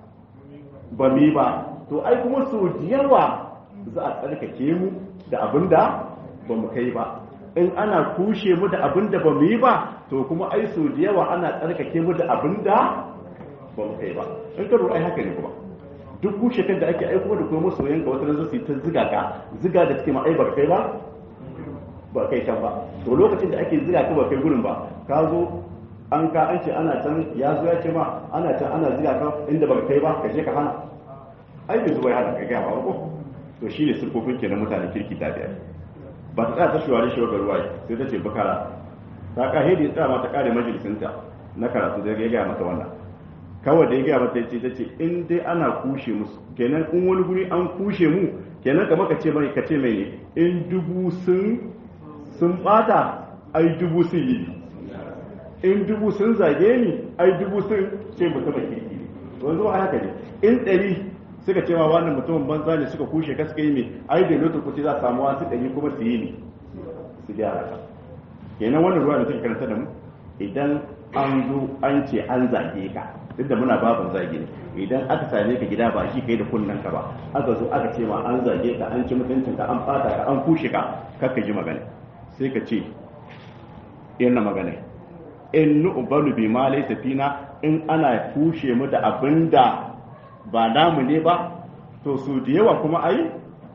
ba mu yi ba to ai kuma so da yawa za a tsarkake mu da abin da ba mu kai ba in ana kushe mu da abin da ba mu yi ba to kuma ai so da yawa ana tsarkake mu da abin da ba mu kai ba in ka lura ai haka ne kuma duk kushe kan da ake aiko da kuma masoyan ka wata nan su ta ziga ka ziga da suke ma ai ba kai ba ba kai can ba to lokacin da ake ziga ka ba kai gurin ba ka zo an ka an ce ana can ya zo ya ce ma ana can ana ziga ka inda ba kai ba ka je ka hana ai bai zuwa ya hana ka gaya ba ko to shi ne siffofin ke na mutane kirki ta biyar ba ta tsaya ta shuwari shi ga ruwa sai ta ce bakara ta ka hedi tsaya ma ta kare majalisinta na karatu da ya gaya mata wannan kawai da ya gaya mata ce ta ce in dai ana kushe musu kenan in wani guri an kushe mu kenan kamar ka ce mai ka ce mai ne in dubu sun sun bata ai dubu sun yi in dubu sun zage ni ai dubu sun ce mutumin kirki ne wanzu a haka ne in ɗari suka cewa wannan mutumin banza ne suka kushe ka suka yi mai ai da lokacin kuce za a samu wasu ɗari kuma su yi ne su gyara ka kenan wannan ruwa da suke karanta da mu idan an zo an ce an zage ka duk da muna babin zage ne idan aka same ka gida ba shi kai da kunnen ka ba aka zo aka ce ma an zage ka an ci mutuncin ka an fata ka an kushe ka kakka ji magana sai ka ce yana magana in nu'balu bi ma laysa fina in ana kushe mu da abinda ba namu ne ba to su da yawa kuma ai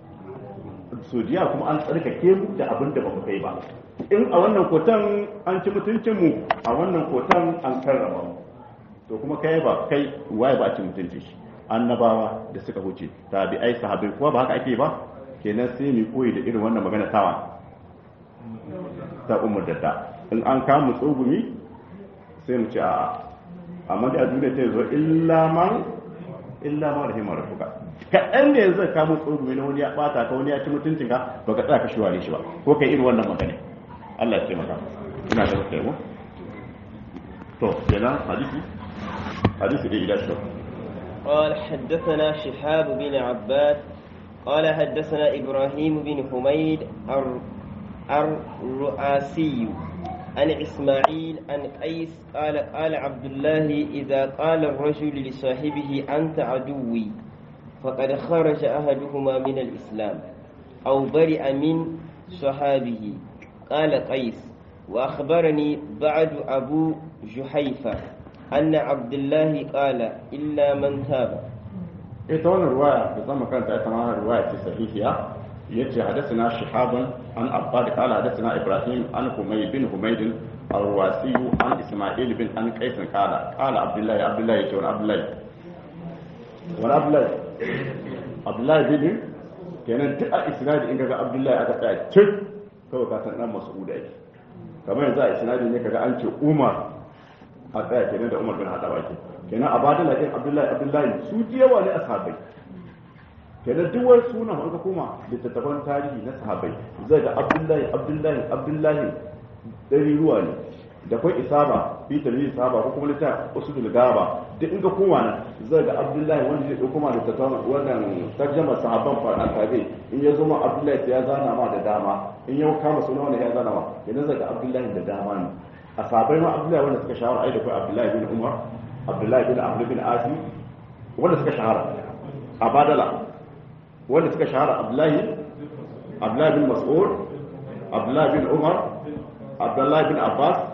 su da yawa kuma an tsarkake mu da abinda ba mu kai ba in a wannan kotan an ci mutuncin mu a wannan kotan an karrama mu to kuma kai ba kai waye ba ci mutuncin shi annabawa da suka huce tabi'ai sahabbai kuma ba haka ake ba kenan sai mu koyi da irin wannan magana tawa ta umar da in an kama tsogumi sai mu ce a amma da duniya ta zo illa man illa man rahimar rabbuka kaɗan da yanzu ka mu tsogumi na wani ya bata ka wani ya ci mutuncin ka ba ka tsaya ka shiware shi ba ko kai irin wannan magana Allah ya taimaka ina da kai mu to kenan hadisi hadisi da ila shi قال حدثنا شهاب بن عباد قال حدثنا إبراهيم بن حميد الرؤاسي عن إسماعيل عن قيس قال قال عبد الله إذا قال الرجل لصاحبه أنت عدوي فقد خرج أحدهما من الإسلام أو برئ من صحابه قال قيس وأخبرني بعد أبو جحيفة أن عبد الله قال إلا من تاب ita wannan ruwaya da zama kanta ita ma ruwaya ce sahihiya yace hadathana shihabun an abbad qala hadathana ibrahim an humay bin humayd الرواسي عن اسماعيل بن عن قيس قال قال عبد الله عبد الله يجي عبد الله wani abdullahi abdullahi bin kenan duk a isnadi in kaga abdullahi aka tsaya cik kawai ka san dan mas'ud ake kamar yanzu a isnadi ne kaga an ce umar a tsaya kenan da umar bin hadawa ke kenan a badala din abdullahi abdullahi su ji yawa ne ashabai kenan duk wani sunan an ka koma littattafan tarihi na sahabai zai ga abdullahi abdullahi abdullahi ɗari ruwa ne da kwai isaba fi tarihi sahaba ko kuma littafin usulul gaba duk in ka koma nan zai ga abdullahi wanda zai dauko ma da tattauna wannan tarjama sahabban far'an tabi in ya zo ma abdullahi ya zana ma da dama in ya kama suna wanda ya zana ma idan zai ga abdullahi da dama ne a sahabbai ma abdullahi wanda suka shahara ai da kai abdullahi bin umar abdullahi bin amr bin asi wanda suka shahara a badala wanda suka shahara abdullahi abdullahi bin mas'ud abdullahi bin umar abdullahi bin abbas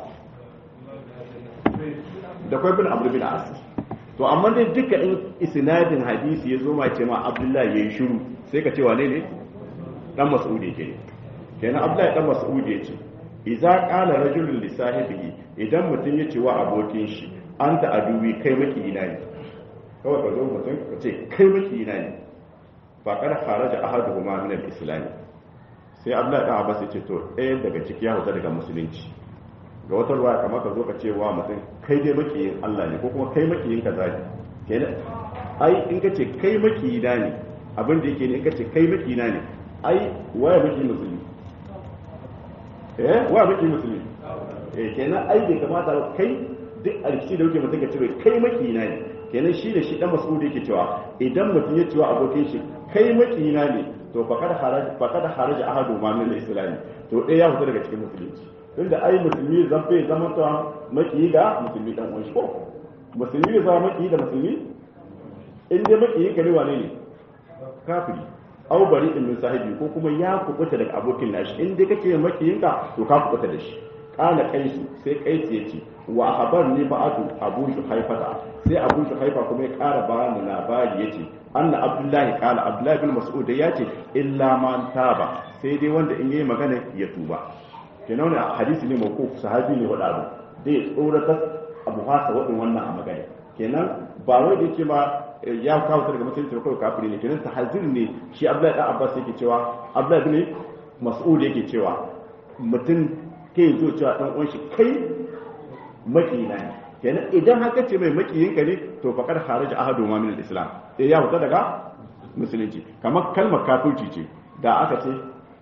da kwai bin abu bin as to amma dai duka in isnadin hadisi ya zo ma ce ma abdullahi yayi shiru sai ka ce wane ne dan mas'ud yake ne kenan abdullahi dan mas'ud yace idza qala rajulun li sahibihi idan mutum ya ce wa abokin shi anta aduwi kai maki ina ne kawai ka zo mutum ka ce kai maki ina ne fa kada kharaja ahaduhuma min al-islam sai abdullahi dan abbas ya ce to ɗaya daga ciki ya huta daga musulunci ga wata ruwa kamar ka zo ka ce wa mutum kai dai makiyin Allah ne ko kuma kai makiyin kaza ne kenan ai in ka ce kai makiyina ne abin da yake ne in ka ce kai makiyina ne ai waya maki musulmi eh waya maki musulmi eh kenan ai bai kamata kai duk alkici da wuce mutum ka ce kai makiyina ne kenan shi da shi dan mas'udi yake cewa idan mutum ya cewa abokin shi kai makiyina ne to faqad haraja faqad haraja ahadu ma min al-islam to dai ya fita daga cikin musulunci tunda ai musulmi zan bai zama ta maki ga musulmi dan uwan shi ko musulmi ne zama maki da musulmi in dai maki ka ne wane ne kafiri au bari in min sahibi ko kuma ya kubuta daga abokin nashi in dai kake makiyin ka to ka kubuta da shi kana kaisu sai kaisu yace wa habar ne ba'atu abu shuhaifata sai abu shuhaifa kuma ya kara bani labari yace anna abdullahi kala abdullahi bin mas'ud yace illa man taba sai dai wanda in yayi magana ya tuba kenan wani hadisi ne mako sahabi ne wada abu zai tsoratar abu hasa wadin wannan a magana kenan ba wai da yake ma ya kawo ta daga musulunci da kawai kafiri ne kenan tahazir ne shi abdullahi dan abbas yake cewa abdullahi bin mas'ud yake cewa mutum ke zo cewa dan uwan shi kai makina ne kenan idan haka ce mai makiyin ka ne to faqad kharaja ahadu ma min al-islam sai ya fita daga musulunci kamar kalmar kafirci ce da aka ce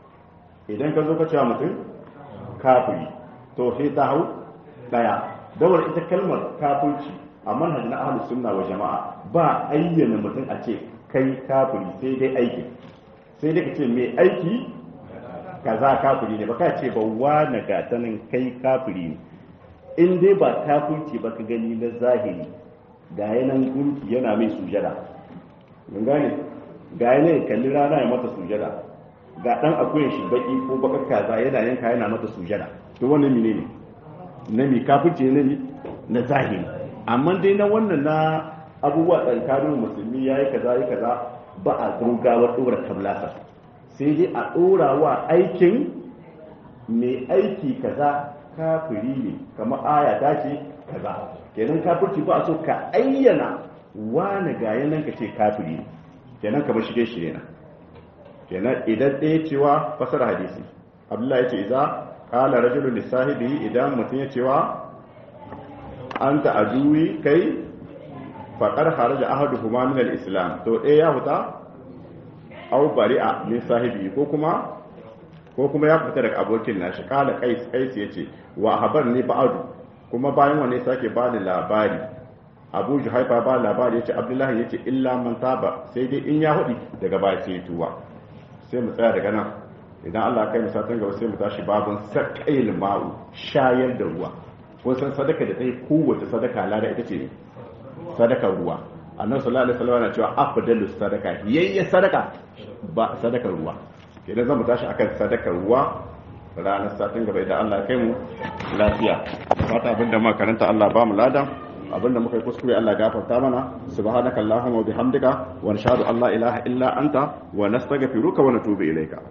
idan ka zo ka cewa mutum kafiri to sai ta hau daya dawar ita kalmar kafirci a manhaj na ahlus sunna wa jama'a ba ayyana mutum a ce kai kafiri sai dai aiki sai dai ka ce mai aiki kaza kafiri ne ba ka ce ba wani gatanin kai kafiri ne in dai ba kafirci ba ka gani na zahiri ga yanan gunki yana mai sujada mun gane ga yanan kalli rana ya mata sujada ga dan akwai shi baki ko bakar kaza yana yanka yana mata sujada to wannan mine ne na mi kafirci ne ne na zahiri amma dai na wannan na abubuwa tsakanin musulmi yayi kaza yayi kaza ba a gaugawa dora tablasa sai dai a dora wa aikin mai aiki kaza kafiri ne kamar aya ta ce kaza kenan kafirci ba a so ka ayyana wani ga yanan ka ce kafiri ne kenan kamar shirye shirye na kenan idan ɗaya cewa fasar hadisi abdullahi ya ce iza kala rajulun lissahibi idan mutum ya cewa an ta aduwi kai faƙar haraja ahadu kuma min al-islam to ɗaya ya fita au bari'a min sahibi ko kuma ko kuma ya fita daga abokin nashi kala kais kais yace wa habar ne ba'adu kuma bayan wani sake ba da labari abu juhaifa ba labari yace abdullahi yace illa man taba sai dai in ya hudi daga baya sai tuwa sai mu tsaya daga nan idan Allah kai mu satin gaba sai mu tashi babun saqail ma'u shayar da ruwa ko san sadaka da tai kowace sadaka lada ita ce sadaka ruwa annabi sallallahu alaihi wasallam yana cewa afdalus sadaka yayye sadaka ba sadakar ruwa idan zan mu tashi akan sadakar ruwa ranar satin gaba idan Allah kai mu lafiya fata abinda muka karanta Allah ba mu lada abinda muka yi kuskure Allah gafarta mana subhanakallahumma wa bihamdika wa nashhadu an la ilaha illa anta wa nastaghfiruka wa natubu ilayka